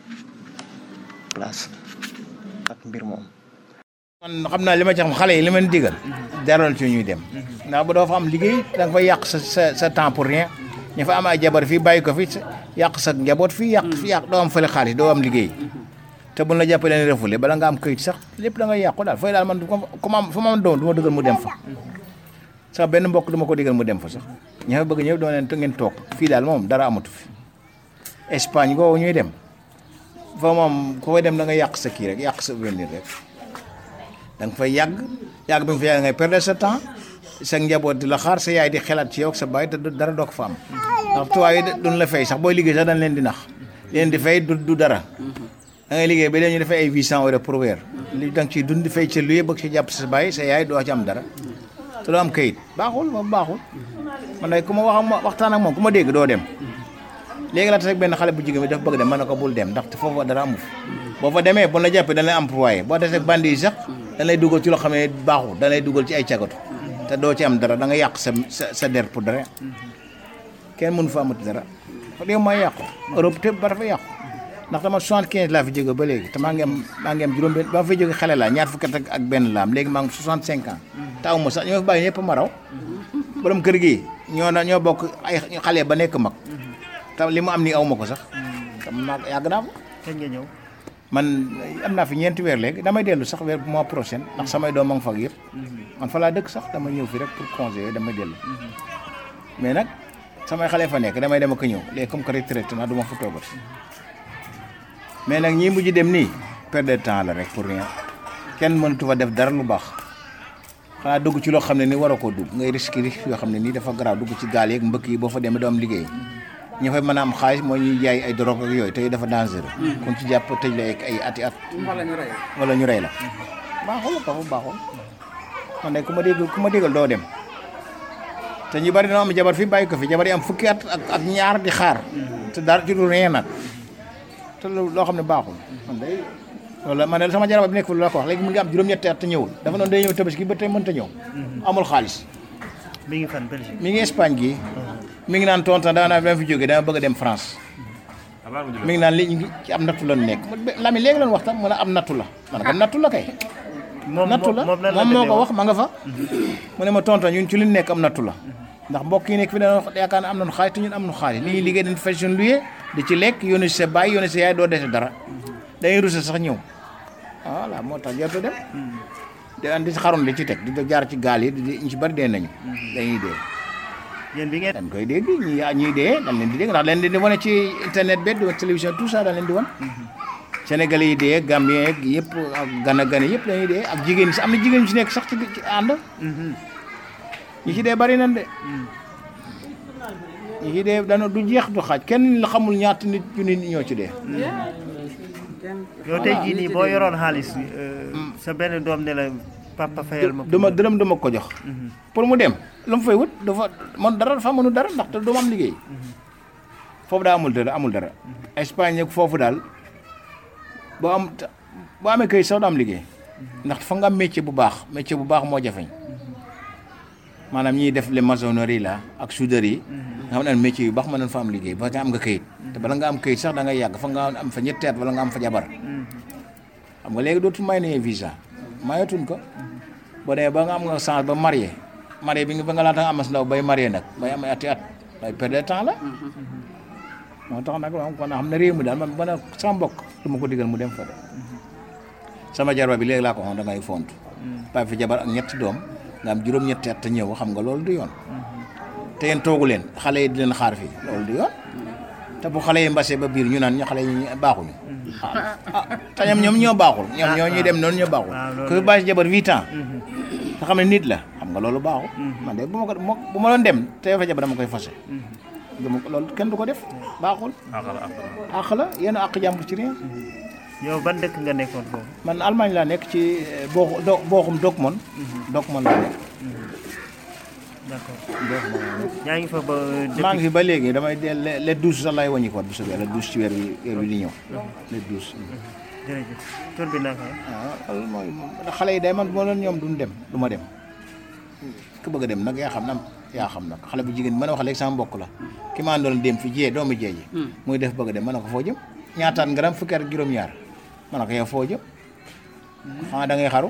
place ak mbir moom. man xam naa li ma ci xam xale yi li ma leen digal. daroon ci ñuy dem. ndax bu doo fa am liggéey da nga fay yàq sa sa sa temps pour rien ñu fa am ay jabar fii bàyyi ko fi yàq sa njaboot fii yàq fi yàq doo am fële xaalis doo am liggéey te buñ la jàppee leen refoulé bala nga am këyit sax lépp da nga yàqu daal fooy daal man comme am fu ma am doom du ma dëggal mu dem fa sax benn mbokk du ma ko digal mu dem fa sax ña fa bëgg ñëw doo leen te ngeen toog fii daal moom dara amatu fi Espagne googu ñuy dem fa moom ku fay dem da nga yàq sa kii rek yàq sa avenir rek da nga fay yàgg yàgg bi nga fay yàgg ngay perdre sa temps sa njaboot di la xaar sa yaay di xelaat ci yow ak sa baay te du- dara doo ko fa am ndax tubaab yi duñ la fay sax booy liggéey sax dañ leen di nax leen di fay du du dara da ngay liggéey ba léegi ñu dafay ay 800 euros pour weer li da nga ciy dund di fay ci luye bëgg ci jàpp sa baay sa yaay doo ci am dara te doo am kayit baaxul moom baaxul man day ku ma wax ak ma- waxtaan ak moom ku ma dégg doo dem léegi la tax benn xale bu jigéen bi dafa bëgg dem mën na ko bul dem ndaxte foofu dara amu fa boo fa demee bu la jàppee dañ lay employé boo desee bandi yi sax dañ lay dugal ci loo xam ne baaxul dañ lay dugal ci ay cagatu te doo ci am dara da nga yàq sa sa sa der pour dara kenn mënu fa amati dara réew maa yàqu Europe te ba dafa yàqu ndax dama 75 laa fi jóge ba léegi te maa ngi am maa ngi am juróom benn ba ma fay jóge xale laa ñaar fukki at ak ak benn laam léegi maa ngi 65 ans taw ma sax ñoo fi bàyyi ñëpp ma raw borom kër gi ñoo na ñoo bokk ay xale ba nekk mag te li mu am nii aw ma ko sax te maa yàgg naa ko kañ nga ñëw man am naa fi ñeenti weer léegi damay dellu sax weer mois prochain ndax samay doom a ngi fa ak yëpp man fa laa dëkk sax dama ñëw fi rek pour congé yooyu damay dellu mais nag samay xale fa nekk damay dem ak a ñëw léegi comme que retraité naa du ma fa toogati mais nag ñii mujj dem nii perte de temps la rek pour rien kenn mënatu fa def dara lu baax xanaa dugg ci loo xam ne ni war a koo dugg ngay risque risque yoo xam ne nii dafa garaaw dugg ci gaal yeeg mbëkk yi boo fa demee doo am liggéey ñu fay mën a am xaalis mooy ñuy jaay ay drogue ak yooyu te dafa dangereux kon ci jàpp tëj la ak ay ati at wala ñu rey wala ñu rey la baaxul dafa baaxul man de ku ma dégg ku ma déggal doo dem te ñu bari dina am jabar fi bàyyi ko fi jabar yi am fukki at ak ak ñaar di xaar te dara ci du rien nag te lo- loo xam ne baaxul man day loolu la man de sama jaraba bi nekk fi la ko wax léegi mu ngi am juróom-ñetti at te ñëwul dafa noonu day ñëw tabaski ba tey mënta ñëw amul xaalis mi ngi fan Belgique mi ngi Espagne gi mi ngi naan tonton dama naa dama fi jógee dama bëgg a dem France mi ngi naan li ñu ngi ci am nattu la nekk lami léegi lan waxtaan mu ne am nattu la man ko nattu la kay moom nattu la moom lan la moom moo demee ko woon? wax ma nga fa mu ne ma tonton ñun ci li ñu nekk am nattu la ndax mbokk yi nekk fi dañoo yaakaar ne am nañu xaalis te ñun am nañu xaalis li ñuy liggéey dañu fay suñu luye di ci lekk yónni sa baay yónni sa yaay doo dese dara dañuy rusa sax ñëw voilà moo tax jartu dem di andi xarun di ci teg di jaar ci gaal yi di ñu ci bari dee nañu dañuy dee yéen bi ngeen dañ koy dégg ñi ñuy dee dañ leen di dégg ndax leen di wane ci internet bi di télévision tout ça dañ leen di wan Sénégalais yi dee Gambien yeeg yëpp ak gana gana yëpp dañuy dee ak jigéen ñi si am na jigéen ñi ci nekk sax ci ci ànd ñi ci dee bari nañ de ñi ci dee dana du jeex du xaaj kenn la xamul ñaata nit ñu nit ñoo ci dee yow tey jii nii boo yoroon xaalis euh, sa benn doom ne la papa fayal ma duma dërëm duma ko jox pour mu dem lu mu fay wut dafa man dara dafa mënu dara ndax du ma am liggéey foofu daa amul dara amul dara Espagne ak foofu daal boo am boo amee kayit sax du am liggéey ndax fa nga am métier bu baax métier bu baax moo jafeñ maanaam ñiy def les maçonneries la ak soudeurs yi nga xam ne métier yu baax mën nañ fa am liggéey ba nga am nga kayit te bala nga am kayit sax da ngay yàgg fa nga am fa ñetti at wala nga am fa jabar xam nga léegi dootul may nañu visa mayatuñ ko boo demee ba nga am nga chance ba marié marié bi nga ba nga laata nga amas ndaw bay marié nag bay am ati at bay perdre temps la moo tax nag moom kon xam ne réew mi daal man man sama mbokk du ma ko digal mu dem fa de sama jarba bi léegi laa ko waxoon da ngay fontu bay fi jabar ak ñetti doom nga am juróom-ñetti at te ñëw xam nga loolu du yoon te yéen toogu leen xale yi di leen xaar fii loolu du yoon te bu xale yi mbase ba biir ñu naan ñu xale yi baaxuñu ah te ñoom ñoom ñoo baaxul ñoom ñoo ñuy dem noonu ñoo baaxul ku fi bàyyi si jabar huit ans nga xam ne nit la xam nga loolu baaxul man de bu ma ko bu ma doon dem te fa jabar dama koy fase dama ko loolu kenn du ko def baaxul àq la yéen àq jàmbur ci réew yow ban dëkk nga nekkoon foofu man Allemagne laa nekk ci boo do booxum Dortmund Dortmund laa nekk d'accord Dortmund laa nekk yaa ngi fa ba maa ngi fi ba léegi damay de le le douze sax laay wàññi ko bu soobee le douze ci weer wi weer wi di ñëw le douze jërëjëf tur bi naka waaw loolu mooy xale yi day man moo leen ñoom duñ dem du ma dem ku bëgg a dem nag yaa xam na yaa xam nag xale bu jigéen bi mën a wax léegi sama mbokk la ki ma àndoon dem fi jiyee doomu jee ji muy def bëgg a dem mën na ko foo jëm ñaataan ngaram fukki at ak juróom-ñaar mën na ko yow foo jëm xanaa da ngay xaru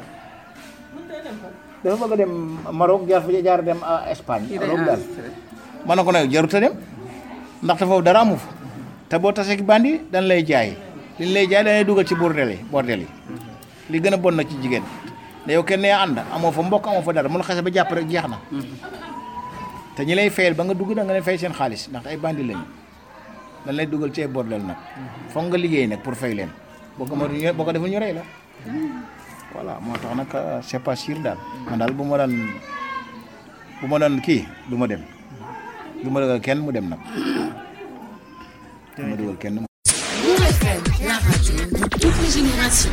dafa bëgg a dem Maroc jaar fa jaar dem Espagne Europe daal mën na ko ne jarut a dem ndaxte foofu dara amu fa te boo tasee ki bandi dañ lay jaay liñ lay jaay dañuy dugal ci bordel yi bordel yi li gën a bon nag ci jigéen ne yow kenn nee ànd amoo fa mbokk amoo fa dara mun xase ba jàpp rek jeex na te ñi lay fayal ba nga dugg da nga leen fay seen xaalis ndax ay bandi lañu dañ lay dugal ci ay bordel nag foog nga liggéey nag pour fay leen boo ko ma boo ko defee ñu rey la voilà moo tax nag c'est pas sûr daal man daal bu ma daan bu ma daan kii du ma dem du ma dugal kenn mu dem nag du ma dugal kenn Bourg FM, la radio de toutes les générations.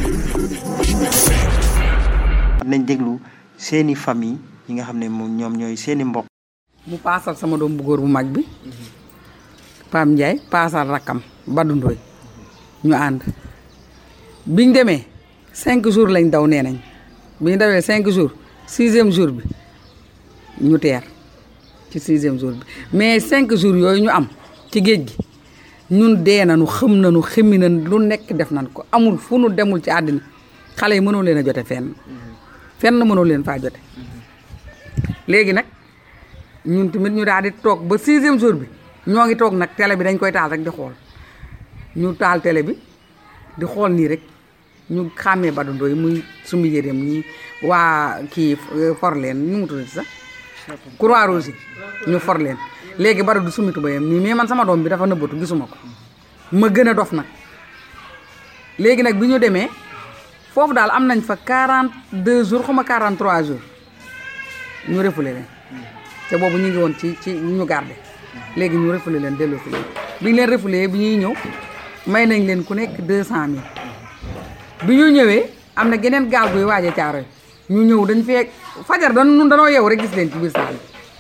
nañ déglu seeni famille yi nga xam ne moom ñoom ñooy seeni mbokk mu paasal sama doom bu góor bu mag bi Pam Ndiaye paasal rakkam Badou Ndoye ñu ànd biñ demee cinq jours lañ daw nee nañ bi ñu dawee cinq jours sixième jour bi ñu teer ci sixième jour bi mais cinq jours yooyu ñu am ci géej gi ñun dee nañu xëm nañu xëmmi nañ lu nekk def nañ ko amul fu nu demul ci àddina xale yi mënoo leen a jote fenn fenn mënoo leen faa jote léegi nag ñun tamit ñu daal di toog ba sixième jour bi ñoo ngi toog nag télé bi dañ koy taal rek di xool ñu taal télé bi di xool nii rek ñu xàmmee Badou Ndoye muy sumbi yéreem ñi waa kii for leen ñu mu tuddati sax croix rouge ñu for leen léegi Badou du summi tubayam nii mais man sama doom bi dafa nëbbatu gisuma ko ma gën a dof nag léegi nag bi ñu demee foofu daal am nañ fa 42 jours xuma 43 jours ñu refoulé leen te boobu ñu ngi woon ci ci ñu garde léegi ñu refoulé leen delloo fi leen bi ñu leen refoulé bi ñuy ñëw may nañ leen ku nekk 200000 bi ñu ñëwee am na geneen gaal guy waaje caaro ñu ñëw dañ fee fajar dañ nun danoo yeewu rek gis leen ci biir saal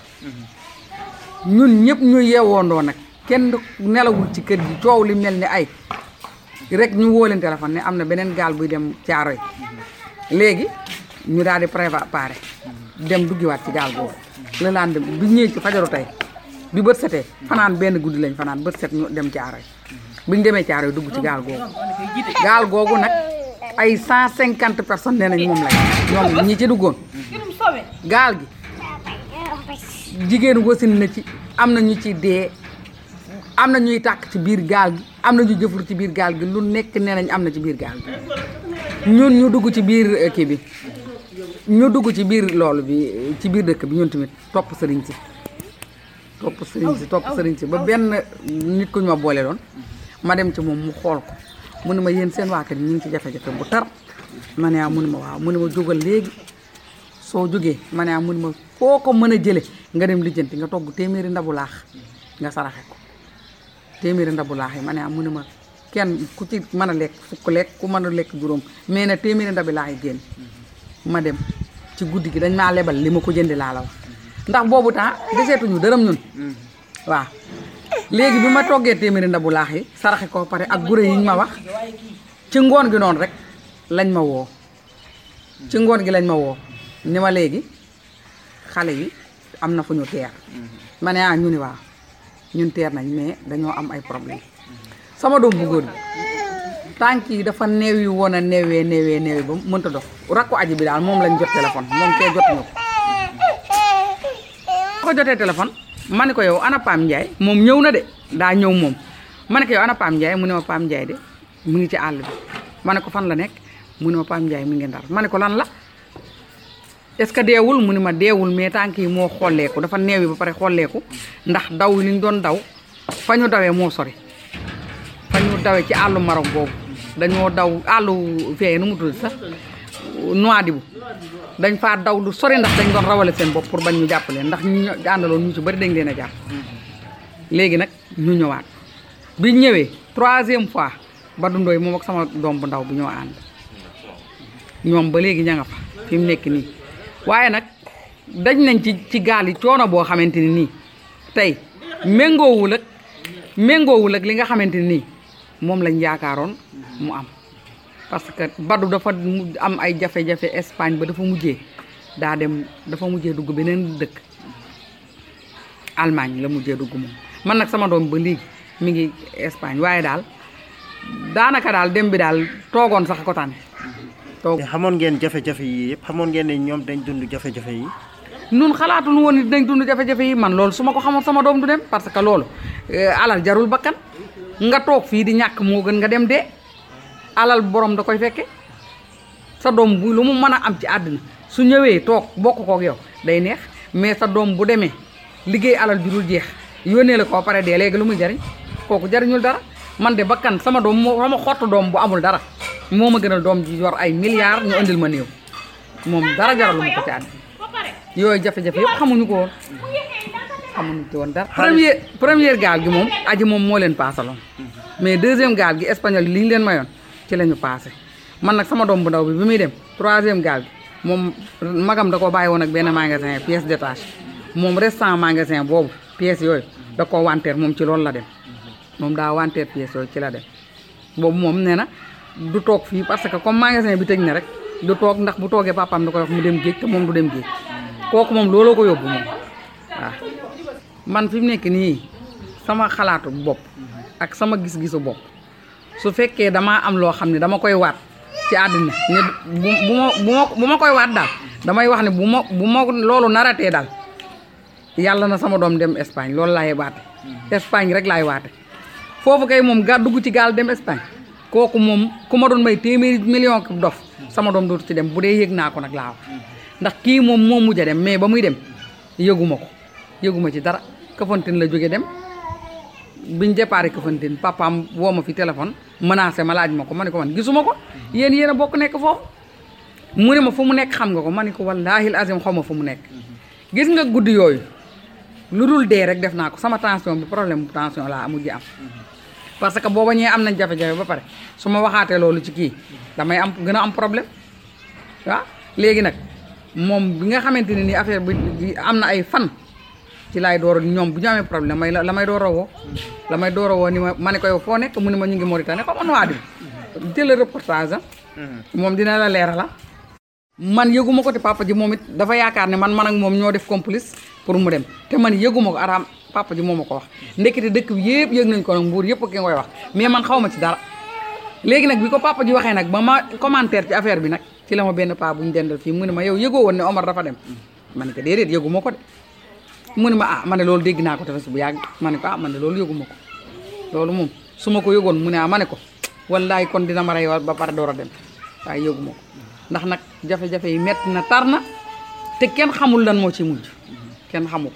bi ñun ñëpp ñu yeewoondoo nag kenn nelawul ci kër gi coow li mel ni ay rek ñu woo leen téléphone ne am na beneen gaal buy dem caaro yi léegi ñu daal di préparé dem duggiwaat ci gaal boobu le lendemain bi ñëwee ci fajaru tey bi bët setee fanaan benn guddi lañ fanaan bët set ñu dem caaro yi bi ñu demee caaro yi dugg ci gaal googu gaal googu nag ay cent cinquante personnes nee nañ moom lañ ñoom ñi ci duggoon gaal gi jigéen wasin na ci am na ñu ci dee am na ñuy tàkk ci biir gaal gi am na ñu jëfur ci biir gaal gi lu nekk nee nañ am na ci biir gaal gi ñun ñu dugg ci biir eh, kii bi ñu dugg ci biir loolu bi ci biir dëkk bi ñun tamit topp sëriñ si topp sëriñ si topp sëriñ si ba benn nit ku ñu ma boole doon ma dem ci moom mu xool ko mu ne ma yéen seen waa kër ñu ngi ci jafe-jafe bu tar ma ne ah mu ne ma waaw mu ne ma jógal léegi soo jógee ma ne ah mu ne ma foo ko mën a jële nga dem lijjanti nga togg téeméeri ndabu laax nga saraxe ko téeméeri ndabu laax yi ma ne ah mu ne ma kenn ku ci mën a lekk fukk lekk ku mën a lekk juróom mais nag téeméeri ndabi laax yi génn ma dem ci guddi gi dañ maa lebal li ma ko jëndi laa la wax ndax boobu temps deseetuñu dërëm ñun waaw léegi bi ma toggee téeméeri ndabu laax yi saraxe ko pare ak gure yi ñu ma wax ci ngoon gi noonu rek lañ ma woo ci ngoon gi lañ ma woo ni ma léegi xale yi am na fu ñu teer ma ne ah ñu ni waaw ñun teer nañ mais dañoo am ay problème sama doom bu góor bi tànk yi dafa neewi woon a neewee neewee neewee ba mënta dox rakku aji bi daal moom lañ jot téléphone moom kee jotuñu ko ko jotee téléphone ma ne ko yow ana Pam Ndiaye moom ñëw na de daa ñëw moom ma ne ko yow ana Pam Ndiaye mu ne ma Pam Ndiaye de mu ngi ci àll bi ma ne ko fan la nekk mu ne ma Pam Ndiaye mi ngi ndar ma ne ko lan la est-ce que deewul mu ne ma deewul mais tànk yi moo xolleeku dafa neewi ba pare xolleeku ndax daw li ñu doon daw fa ñu dawee moo sori fa ñu dawee ci àllu Maroc boobu dañoo daw àllu fee nu mu tudd sax Nouadhibou dañ faa daw lu sori ndax dañ doon rawale seen bopp pour bañ ñu jàpp leen ndax ñu àndaloon ñu ci bari dañ leen a jàpp léegi nag ñu ñëwaat bi ñëwee troisième fois Badou Ndoye moom ak sama doom bu ndaw bi ñoo ànd ñoom ba léegi ña nga fa fi mu nekk nii waaye nag dañ nañ ci ci gaal yi coono boo xamante ni nii tey méngoowul ak méngoowul ak li nga xamante ni nii moom lañ yaakaaroon mu am parce que Badou dafa mu am ay jafe-jafe Espagne ba dafa mujjee daa dem dafa mujjee dugg beneen dëkk Allemagne la mujjee dugg moom man nag sama doom ba léegi mi ngi Espagne waaye daal daanaka daal dem bi daal toogoon sax ko tànn toog xamoon ngeen jafe-jafe yi yëpp xamoon ngeen ne ñoom dañ dund jafe-jafe yi nun xalaatul woon ni dañ dund jafe-jafe yi man loolu su ma ko xamoon sama doom du dem parce que loolu alal jarul bakkan nga toog fii di ñàkk moo gën nga dem dee alal borom da koy fekke sa doom bu lu mu mën a am ci àddina su ñëwee toog bokk kook yow day neex mais sa doom bu demee liggéey alal ju dul jeex yónnee la ko ba pare dee léegi lu muy jariñ kooku jariñul dara man de bakkan sama doom moo sama xottu doom bu amul dara moo ma gënal doom ji yor ay milliards ñu indil ma néew moom dara jaralu ma ko ci àddina yooyu jafe-jafe yëpp xamuñu ko woon xamuñu ci woon dara première première gaal gi moom aji moom moo leen paasaloon mais deuxième gaal gi espagnol yi li ñu leen mayoon ci la ñu paase man nag sama doom bu ndaw bi bi muy dem troisième gaal gi moom magam da ko bàyyi woon ak benn magasin pièce détaché moom restant magasin boobu pièces yooyu da ko wanteer moom ci loolu la dem moom daa wanteer pièces yooyu ci la dem boobu moom nee na du toog fii parce que comme magasin bi tëj na rek du toog ndax bu toogee papaam da koy wax mu dem géej te moom du dem géej kooku moom looloo ko yóbbu moom waaw man fi mu nekk nii sama xalaatu bopp ak sama gis-gisu bopp su fekkee damaa am loo xam ne dama koy waat ci àddina ne bu bu ma bu ma bu ma koy waat daal damay wax ne bu ma bu ma loolu naratee daal yàlla na sama doom dem Espagne loolu laay waate Espagne rek laay waate foofu kay moom ga dugg ci gaal dem Espagne kooku moom ku ma doon may téeméeri million dof sama doom dootu ci dem bu dee yëg naa ko nag laa wax ndax kii moom moo mujj a dem mais ba muy dem yëguma ko yëguma ci dara Kafountine la jóge dem biñ déparé Kafountine papaam woo ma fi téléphone menacé ma laaj ma ko ma ne ko man gisuma ko yéen yéen a bokk nekk foofu mu ne ma fu mu nekk xam nga ko ma ne ko wallaahi azim xaw ma fu mu nekk gis nga guddi yooyu lu dul dee rek def naa ko sama tension bi problème bu tension laa mujj am parce que booba ñee am nañ jafe-jafe ba pare su ma waxaatee loolu ci kii damay am gën a am problème waaw léegi nag moom bi nga xamante ne ni affaire bi am na ay fan ci laay door a ñoom bu ñu amee problème may la may door a woo la may door a woo ni ma ma ne ko yow foo nekk mu ne ma ñu ngi Mauritanie xaw ma nu waa di jël reportage am moom dina la leerala man yëguma ko te papa ji moom it dafa yaakaar ne man man ak moom ñoo def complice pour mu dem te man yëguma ko araam papa ji moo ma ko wax ndekete dëkk bi yëpp yëg nañ ko nag mbuur yëpp ki nga koy wax mais man xaw ma ci dara léegi nag bi ko papa ji waxee nag ba ma commentaire ci affaire bi nag ci la ma benn paa bu ñu dendal fii mu ne ma yow yëgoo woon ne Omar dafa dem ma ne ko déedéet yëguma ko de mu ne ma ah ma ne loolu dégg naa ko tefes bu yàgg ma ne ko ah man ne loolu yëguma ko loolu moom su ma ko yëgoon mu ne ah ma ne ko wallaay kon dina ma rey ba pare door a dem waaye yëguma ko ndax nag jafe-jafe yi metti na tar na te kenn xamul lan moo ci mujj kenn xamu ko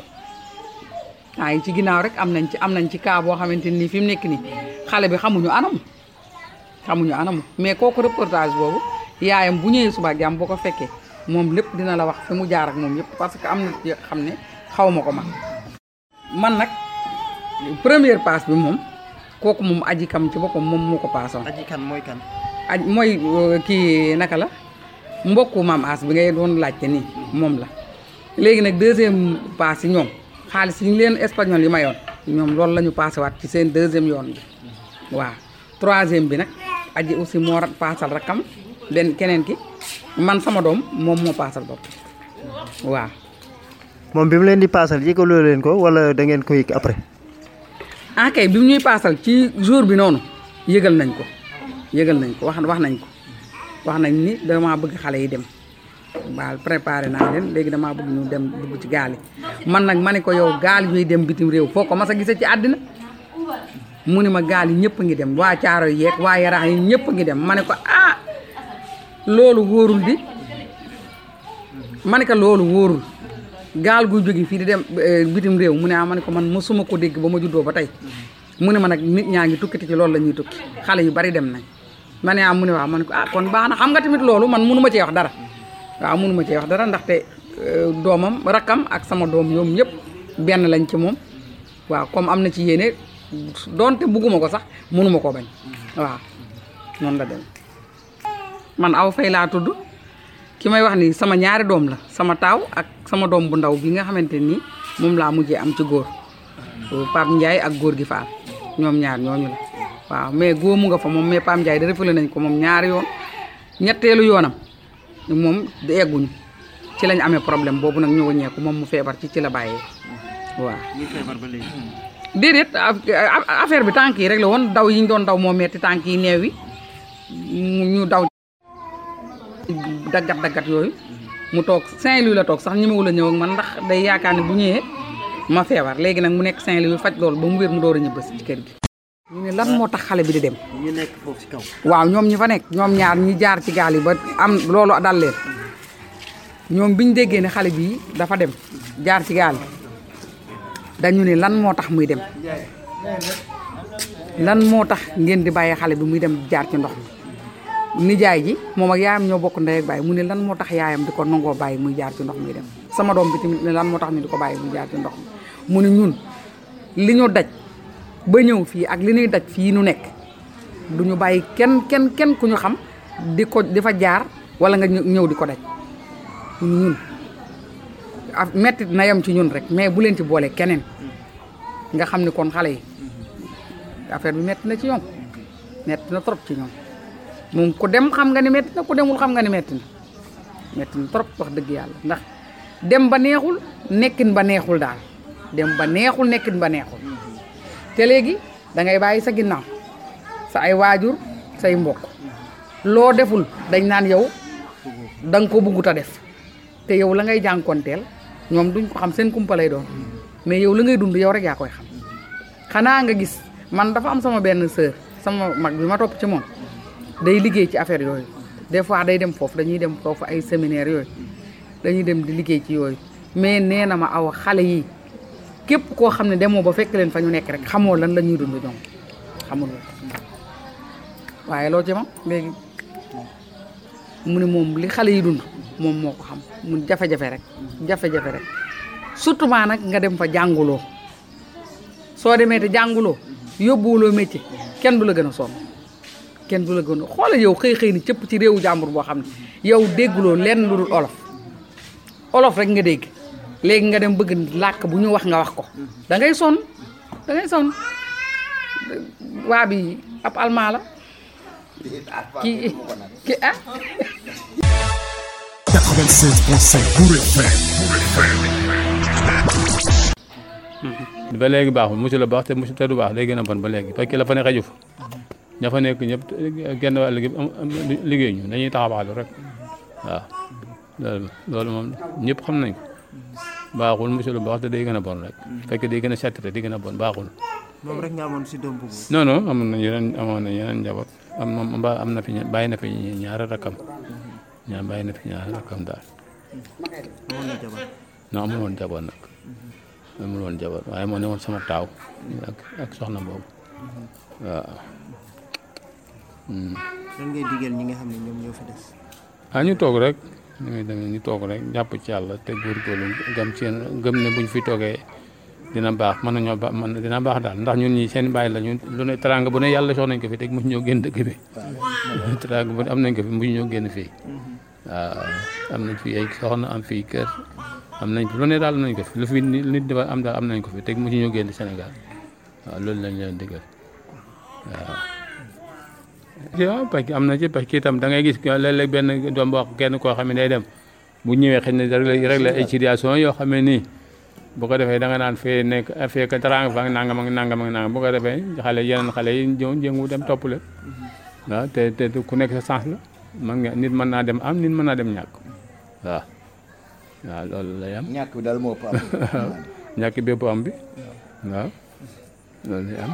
ah yi ci ginnaaw rek am nañ ci am nañ ci cas boo xamante ni fi mu nekk nii xale bi xamuñu anam xamuñu anam mais kooku reportage boobu yaayam bu ñëwee suba jàmm boo ko fekkee moom lépp dina la wax fi mu jaar ak moom yëpp parce que am na ci xam ne xaw ma ko man man nag première passe bi moom kooku moom aji kam ci boppam moom moo ko paasoon. aji kan mooy kan. aj mooy kii naka la mbokku maam as bi ngay doon laajte nii moom la léegi nag deuxième passe yi ñoom xaalis yi ñu leen espagnol yi mayoon ñoom loolu la ñu passé waat ci seen deuxième yoon bi waaw troisième bi nag aji aussi moo paasal rakkam benn keneen ki man sama doom moom moo paasal bopp waaw moom bi mu leen di paasal yëgaloo leen ko wala da ngeen ko yëg après. ah kay bi mu ñuy paasal ci jour bi noonu yëgal nañ ko yëgal nañ ko wax wax nañ ko wax nañ ni damaa bëgg xale yi dem waaw préparé naa leen léegi damaa bëgg ñu dem dugg ci gaal yi man nag ma ne ko yow gaal yuy dem bitim réew foo ko mas a gisee ci àddina mu ne ma gaal yi ñëpp ngi dem waa caaro yeeg waa yaraax yi ñëpp ngi dem ma ne ko ah loolu wóorul di ma ne ko loolu wóorul gaal gu jóge fii di dem bitim réew mu ne ah ma ne ko man mosuma ko dégg ba ma juddoo ba tey mu ne ma nag nit ñaa ngi tukkiti ci loolu la ñuy tukki xale yu bari dem nañ ma ne ah mu ne waaw ma ne ko ah kon baax na xam nga tamit loolu man mënu ma cee wax dara waaw mënu ma cee wax dara ndaxte doomam rakkam ak sama doom ñoom ñëpp benn lañ ci moom waaw comme am na ci yéene doonte bugguma ko sax mënu ma koo bañ waaw noonu la dem man aw fay laa tudd ki may wax ni sama ñaari doom la sama taaw ak sama doom bu ndaw bi nga xamante nii moom laa mujjee am ci góor Pape Ndiaye ak góor gi Faal ñoom ñaar ñooñu la waaw mais góomu nga fa moom mais Pape Ndiaye da refule nañ ko moom ñaari yoon ñetteelu yoonam moom egguñu ci lañ amee problème boobu nag ñu wëññeeku moom mu feebar ci ci la bàyyee waaw. ñu feebar ba léegi. déedéet affaire bi tànk yi rek la woon daw yi ñu doon daw moo metti tànk yi neew yi ñu daw. daggat daggat yooyu mu toog Saint-Louis la toog sax ñi ma wula ñëw ak man ndax day yaakaar ne bu ñëwee ma feebar léegi nag mu nekk Saint-Louis faj loolu ba mu wér mu door a ñibbasi ci kër gi ñu ne lan moo tax xale bi di dem ñu nekk foofu si kaw. waaw ñoom ñi fa nekk ñoom ñaar ñi jaar ci gaal yi ba am loolu dal leen ñoom bi ñu déggee ne xale bii dafa dem jaar ci gaal yi dañu ne lan moo tax muy dem lan moo tax ngeen di bàyyi xale bi muy dem jaar ci ndox mi nijaay ji moom ak yaayam ñoo bokk ndey ak baay mu ne lan moo tax yaayam di ko nangoo bàyyi muy jaar ci ndox muy dem sama doom bi tamit ne lan moo tax ñu di ko bàyyi muy jaar ci ndox mi mu ne ñun li ñu daj ba ñëw fii ak li ñuy daj fii nu nekk du ñu bàyyi kenn kenn kenn ku ñu xam di ko di fa jaar wala nga ñëw di ko daj ñun ñun ah metti na yem ci ñun rek mais bu leen ci boole keneen nga xam ni kon xale yi affaire bi metti na ci ñoom metti na trop ci ñoom moom ku dem xam nga ni metti na ku demul xam nga ni metti na metti na trop wax dëgg yàlla ndax dem ba neexul nekkin ba neexul daal dem ba neexul nekkin ba neexul te léegi da ngay bàyyi sa ginnaaw sa ay waajur say mbokk loo deful dañ naan yow da nga ko buggut a def te yow la ngay jànkonteel ñoom duñ ko xam seen kumpa lay doon mais yow la ngay dund yow rek yaa koy xam xanaa nga gis man dafa am sama benn sœur sama mag bi ma topp ci moom day liggéey ci affaire yooyu des fois day dem foofu dañuy dem foofu ay séminaire yooyu dañuy dem di liggéey ci yooyu mais nee na ma aw xale yi képp koo xam ne demoo ba fekk leen fa ñu nekk rek xamoo lan la ñuy dund ñoom xamul waaye loo ci ma léegi mu ne moom li xale yi dund moom moo ko xam mu jafe-jafe rek jafe-jafe rek surtout maa nag nga dem fa jànguloo soo demee te jànguloo yóbbuwuloo métier kenn du la gën a sonn kenn du la gën a xoolal yow xëy xëy ni cëpp ci réewu jàmbur boo xam ne yow dégguloo lenn lu dul olof olof rek nga dégg léegi nga dem bëgg làkk bu ñu wax nga wax ko da ngay sonn da ngay sonn waa bi ab almaa la kii ki ah 96.5 Bour FM. ba léegi baaxul musu la baax te musu te du baax day gën a bon ba léegi parce que la fa ne xaju fa ña fa nekk ñëpp genn wàll gi am am liggéey ñu dañuy taxawaalu rek waaw loolu loolu moom ñëpp xam nañ ko baaxul musu la baax te day gën a bon rek fekk day gën a saturé day gën a bon baaxul moom rek nga amoon si doom bu non non amoon nañ yeneen amoon nañ yeneen njaboot am moom mbaa am na fi ña- bàyyi na fi ñaari rakkam ñaa bàyyi na fi ñaari rakkam daal amoon na jabar non amul woon jaboot nag amul woon jaboot waaye moo ne woon sama taaw ak ak soxna boobu waaw lan ngay digal ñi nga xam ne ñoom ñoo fi des ah ñu toog rek ñu ngi demee ñu toog rek jàpp ci yàlla te góorgóorlu gëm ci gëm ne buñ fi toogee dina baax mën nañoo ba mën dina baax daal ndax ñun ñi seen bàyyi la ñun lu ne teranga bu ne yàlla sox nañ ko fi te mu ñoo génn dëkk bi teranga bu ne am nañ ko fi mu ñoo génn fii waaw am nañ fi ay soxna am fii kër am nañ fi lu ne daal am nañ ko fi lu fi nit dafa am daal am nañ ko fi te mu ñoo génn Sénégal waaw loolu lañ leen digal waaw waaw parce que am na ci parce que itam da ngay gis léeg-léeg benn doom boo kenn koo xam ne day dem bu ñëwee xëy na rek rek la ay situation yoo xam ne nii bu ko defee da nga naan fee nekk fee ka teraanga fa nangam ak nangam ak nangam bu ko defee xale yeneen xale yi ñëw jëngu dem topp leen waaw te te ku nekk sa sens la man nga nit mën naa dem am nit mën naa dem ñàkk waaw waaw loolu lay am. ñàkk bi daal moo ëpp am. waaw ñàkk bépp am bi waaw loolu lay am.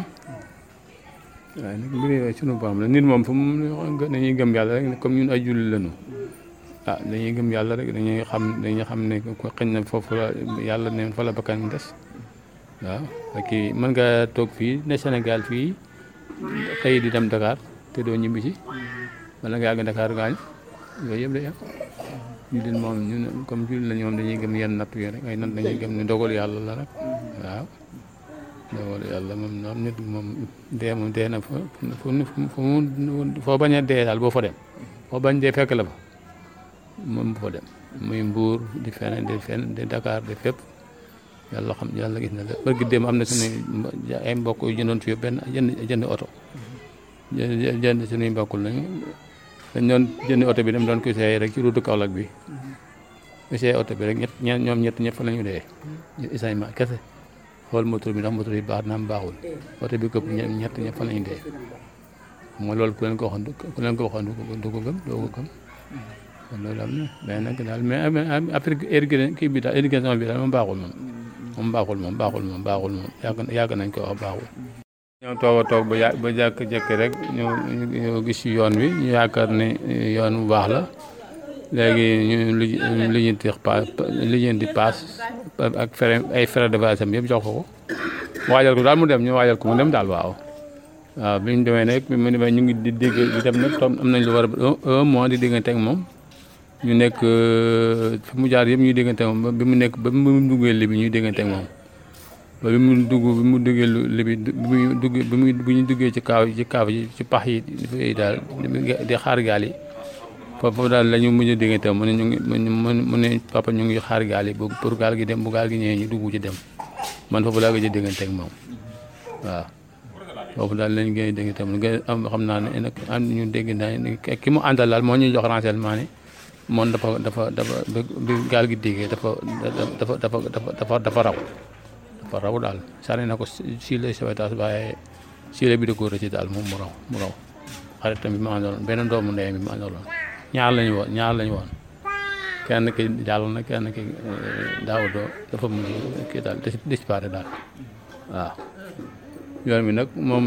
waaye nag mbir yooyu sunu borom la nit moom fu mu dañuy gëm yàlla rek comme ñun ay julli lañu ah dañuy gëm yàlla rek dañuy xam dañuy xam ne ko xëñ na foofu la yàlla ne fa la bakkan des waaw parce que mën nga toog fii ne Sénégal fii xëy di dem Dakar te doo ñibbi si wala nga yàgg Dakar gaañ yooyu yëpp day am jullit moom ñun comme jullit lañu moom dañuy gëm yenn natt yi rek ay natt dañuy gëm ne dogal yàlla la rek waaw dogal yàlla moom noom nit moom dee moom dee na fa fu fu mu foo bañ a dee daal boo fa dem foo bañ dee fekk la fa moom bu fa dem muy mbuur di feneen di feneen di Dakar di fépp yàlla xam yàlla gis na la barki démb am na suñuy ay mbokk yu jëndoon fii benn jënd jënd oto jënd jënd suñuy mbokkul nañu dañ doon jënd oto bi dem doon ko essayé rek ci route Kaolack bi essayé oto bi rek ñett ñeent ñoom ñett ñëpp fa la ñu dee ñu essayement kese xool moteur bi ndax moteur bi baax naam baaxul oto bi këpp ñett ñëpp fa la ñu dee xam nga loolu ku leen ko waxoon ku leen ko waxoon du ko gëm doo ko gëm kon loolu am na mais nag daal mais après irrigation kii bi daal irrigation bi daal moom baaxul moom moom baaxul moom baaxul moom baaxul moom yàgg yàgg nañ ko wax baaxul ñoo toog a toog ba yà ba jàkk-jekki rek ñu ñu gis ci yoon wi ñu yaakaar ne yoon bu baax la léegi ñu li lijjanti paas lijjanti paas ak frais ay frais de voyage am yëpp jox ko ko waajal ko daal mu dem ñu waajal ko mu dem daal waaw waaw bi ñu demee nag bi mu demee ñu ngi di dégg di dem nag am nañ lu war a un mois di déggante ak moom ñu nekk fi mu jaar yëpp ñuy déggante ak moom ba bi mu nekk ba mu duggee li bi ñuy déggante ak moom ba bi mu dugg bi mu duggee li bi bi muy dugg bi muy bi ñu duggee ci kaaw ci kaaw yi ci pax yi daal di xaar gaal yi foofu daal la ñu mujj a déggante mu ne ñu ngi mu ne papa ñu ngi xaar gaal yi pour gaal gi dem bu gaal gi ñëwee ñu dugg ci dem man foofu laa gëj a déggante ak moom waaw foofu daal lañ gën a déggante mu gën am xam naa ne nag am ñu dégg naa ki mu àndal daal moo ñuy jox renseignement ne moom dafa dafa dafa bi gaal gi déggee dafa dafa dafa dafa dafa raw dafa raw daal sànni na ko si les sauvetage waaye si la bi da ko rëcc daal moom mu raw mu raw xaritam bi ma àndaloon benn doomu ndeyam bi ma àndaloon ñaar lañu woon ñaar lañu woon kenn ki jàll na kenn ki daaw doo dafa mujj kii daal disparaît daal waaw yoon bi nag moom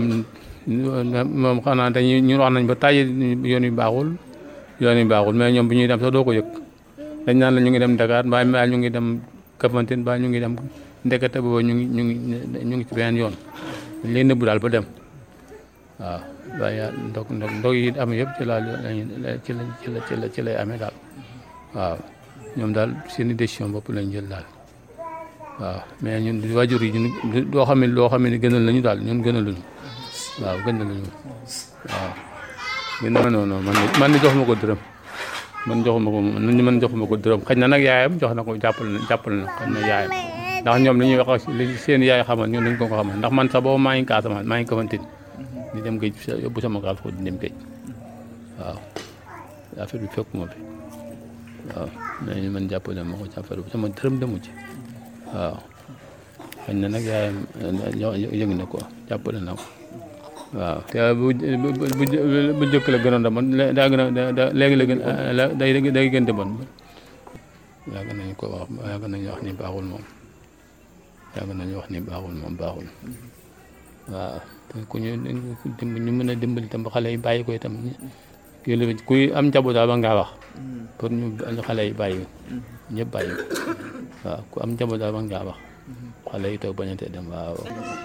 moom xanaa dañuy ñun wax nañ ba tàyyi yoon wi baaxul yoon wi baaxul mais ñoom bu ñuy dem sax doo ko yëg dañ naan la ñu ngi dem Dakar mbaa mbaa ñu ngi dem Kafountine mbaa ñu ngi dem ndekete boobu ñu ngi ñu ngi ñu ngi ci beneen yoon dañ leen nëbbu daal ba dem waaw waaye ndog ndog ndog yi am yëpp ci la ci la ci la ci la ci lay amee daal waaw ñoom daal seen i décision bopp lañ jël daal waaw mais ñun waajur yi ñun doo xam ne loo xam ne gënal lañu daal ñun gënal luñu waaw gënal luñu waaw gën non non man man ni joxuma ko dërëm man joxuma ko man joxuma ko dërëm xëy na nag yaayam jox na ko jàppal na jàppal na xam na yaayam ndax ñoom li ñuy wax li seen yaay xamal ñun dañ ko ko xamal ndax man sax boobu maa ngi Casamance maa ngi Kafountine di dem géej yóbbu sama gaal foofu di dem géej waaw affaire bi fekkuma fi waaw mais ñu man jàppale ma ko ci affaire bi sama dërëm demu ci waaw xëy na nag yaayam yëg na ko jàppale na ko waaw te bu bu bu njëkk la gënoon da man daa gën a léegi la gën day day gën di bon yàgg nañu ko wax yàgg nañu wax ni baaxul moom yàgg nañu wax ni baaxul moom baaxul waaw te ku ñu ñu mën a dimbali tam ba xale yi bàyyi ko itam kii la kuy am njaboot daal ba ngaa wax pour ñu xale yi bàyyi ñëpp bàyyi waaw ku am njaboot daal ba ngaa wax xale yi toog bañante dem waaw.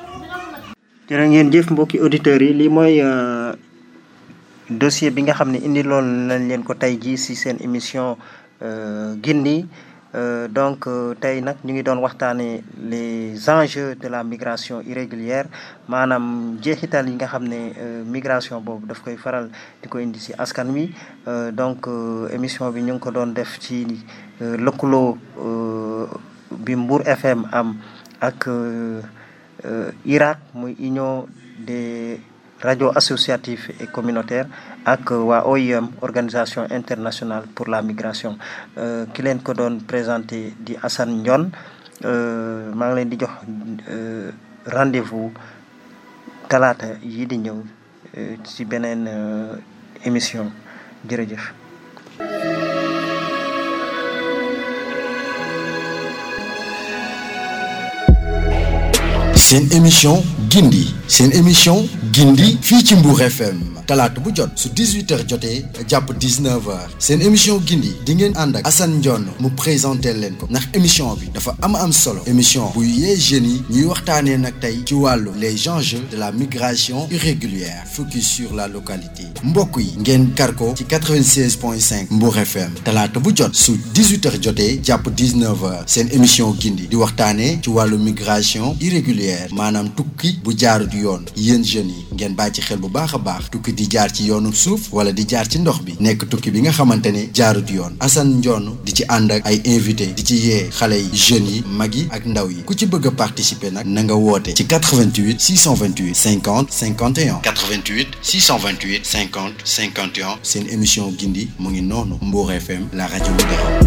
jërë ngeen jëf mbokki auditeurs yi lii mooy dossier bi nga xam ne indi loolu nañ leen ko tey jii si seen émission gindi donc tey nag ñu ngi doon waxtaanee les enjeux de la migration irrégulière maanaam jeexital yi nga xam ne migration boobu daf koy faral di ko indi si askan wi donc émission bi ñu ngi ko doon def ci lëkkaloo bi Mbour FM am ak Irak muy union des radios associatives et communautaires ak waa OIM organisation internationale pour la migration ki leen ko doon présenté di Assane Ndione maa ngi leen di jox rendez-vous talaata yi di ñëw ci beneen émission jërëjëf seen émission gindi seen émission gindi fii ci Mbour FM talaata bu jot su 18h jotee jàpp 19h seen émission gindi di ngeen ànd ak Assane Ndione mu présenté leen ko ndax émission bi dafa am am solo émission bu yee jeunes yi ñuy waxtaanee nag tey ci wàllu les enjeux de la migration irrégulière focus sur la localité mbokk yi ngeen kar ko ci 96.5 Mbour FM talaata bu jot su 18h jotee jàpp 19h seen émission gindi di waxtaanee ci wàllu migration irrégulière maanaam tukki bu jaarut yoon yéen jeunes yi ngeen bàyyi ci xel bu baax a baax tukki di jaar ci yoonu suuf wala di jaar ci ndox bi nekk tukki bi nga xamante ne jaarut yoon Assane Ndione di ci ànd ak ay invité di ci yee xale yi jeunes yi mag yi ak ndaw yi ku ci bëgg a participer nag na nga woote ci 88 628 50 51 88 628 50 51 seen émission gindi mu ngi noonu Mbour FM la rajo leader.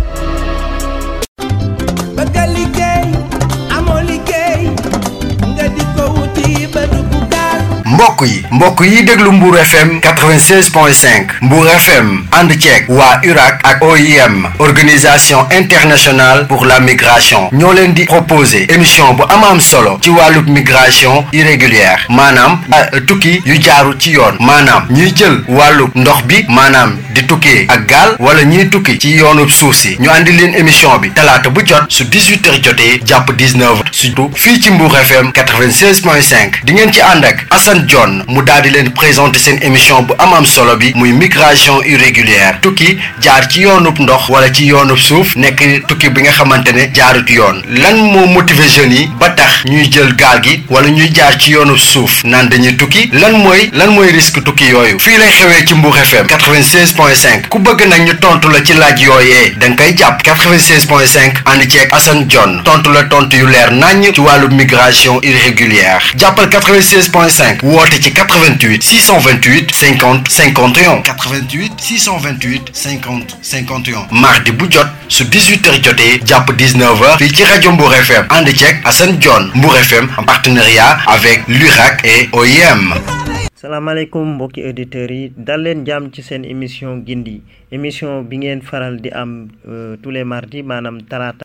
bëgg a liggéey amoo liggéey nga di ko wuti ba dugg gaal mbokk mbokk yi mbokk yi déglu Mbour FM 96.5 Mbour FM ànd ceeg waa URAC ak OIM organisation internationale pour la migration ñoo leen di proposer émission bu am am solo ci wàllub migration irrégulière maanaam tukki yu jaaru ci yoon maanaam ñuy jël wàllub ndox bi maanaam di tukkee ak gaal wala ñuy tukki ci yoonub suuf si ñu andi leen émission bi talaata bu jot su 18 heures jotee jàpp 19 heures surtout fii ci Mbour FM 96.5 di ngeen ci ànd ak Assane John mu daal di leen présenter seen émission bu am am solo bi muy migration irrégulière tukki jaar ci yoonub ndox wala ci yoonub suuf nekk tukki bi nga xamante ne jaarut yoon lan moo motiver jeunes yi ba tax ñuy jël gaal gi wala ñuy jaar ci yoonub suuf naan dañuy tukki lan mooy lan mooy risque tukki yooyu fii lay xewee ci Mbour FM 96.5 ku bëgg nag ñu tontu la ci laaj yooyee da nga koy jàpp 96.5 ànd ceeg Assane John tontu la tontu yu leer naññ ci wàllu migration irrégulière jàppal 96.5 woote ci 88 628 50 51 88 628 50 51 mardi bu jot su 18h jotee jàpp 19h fii ci rajo Mbour FM ànd ceeg Assane John Mbour FM en partenariat avec l'URAC et OIM. salaamaaleykum mbokki auditeurs yi dal leen jàmm ci seen émission gindi émission bi ngeen faral di am tous les mardis maanaam talaata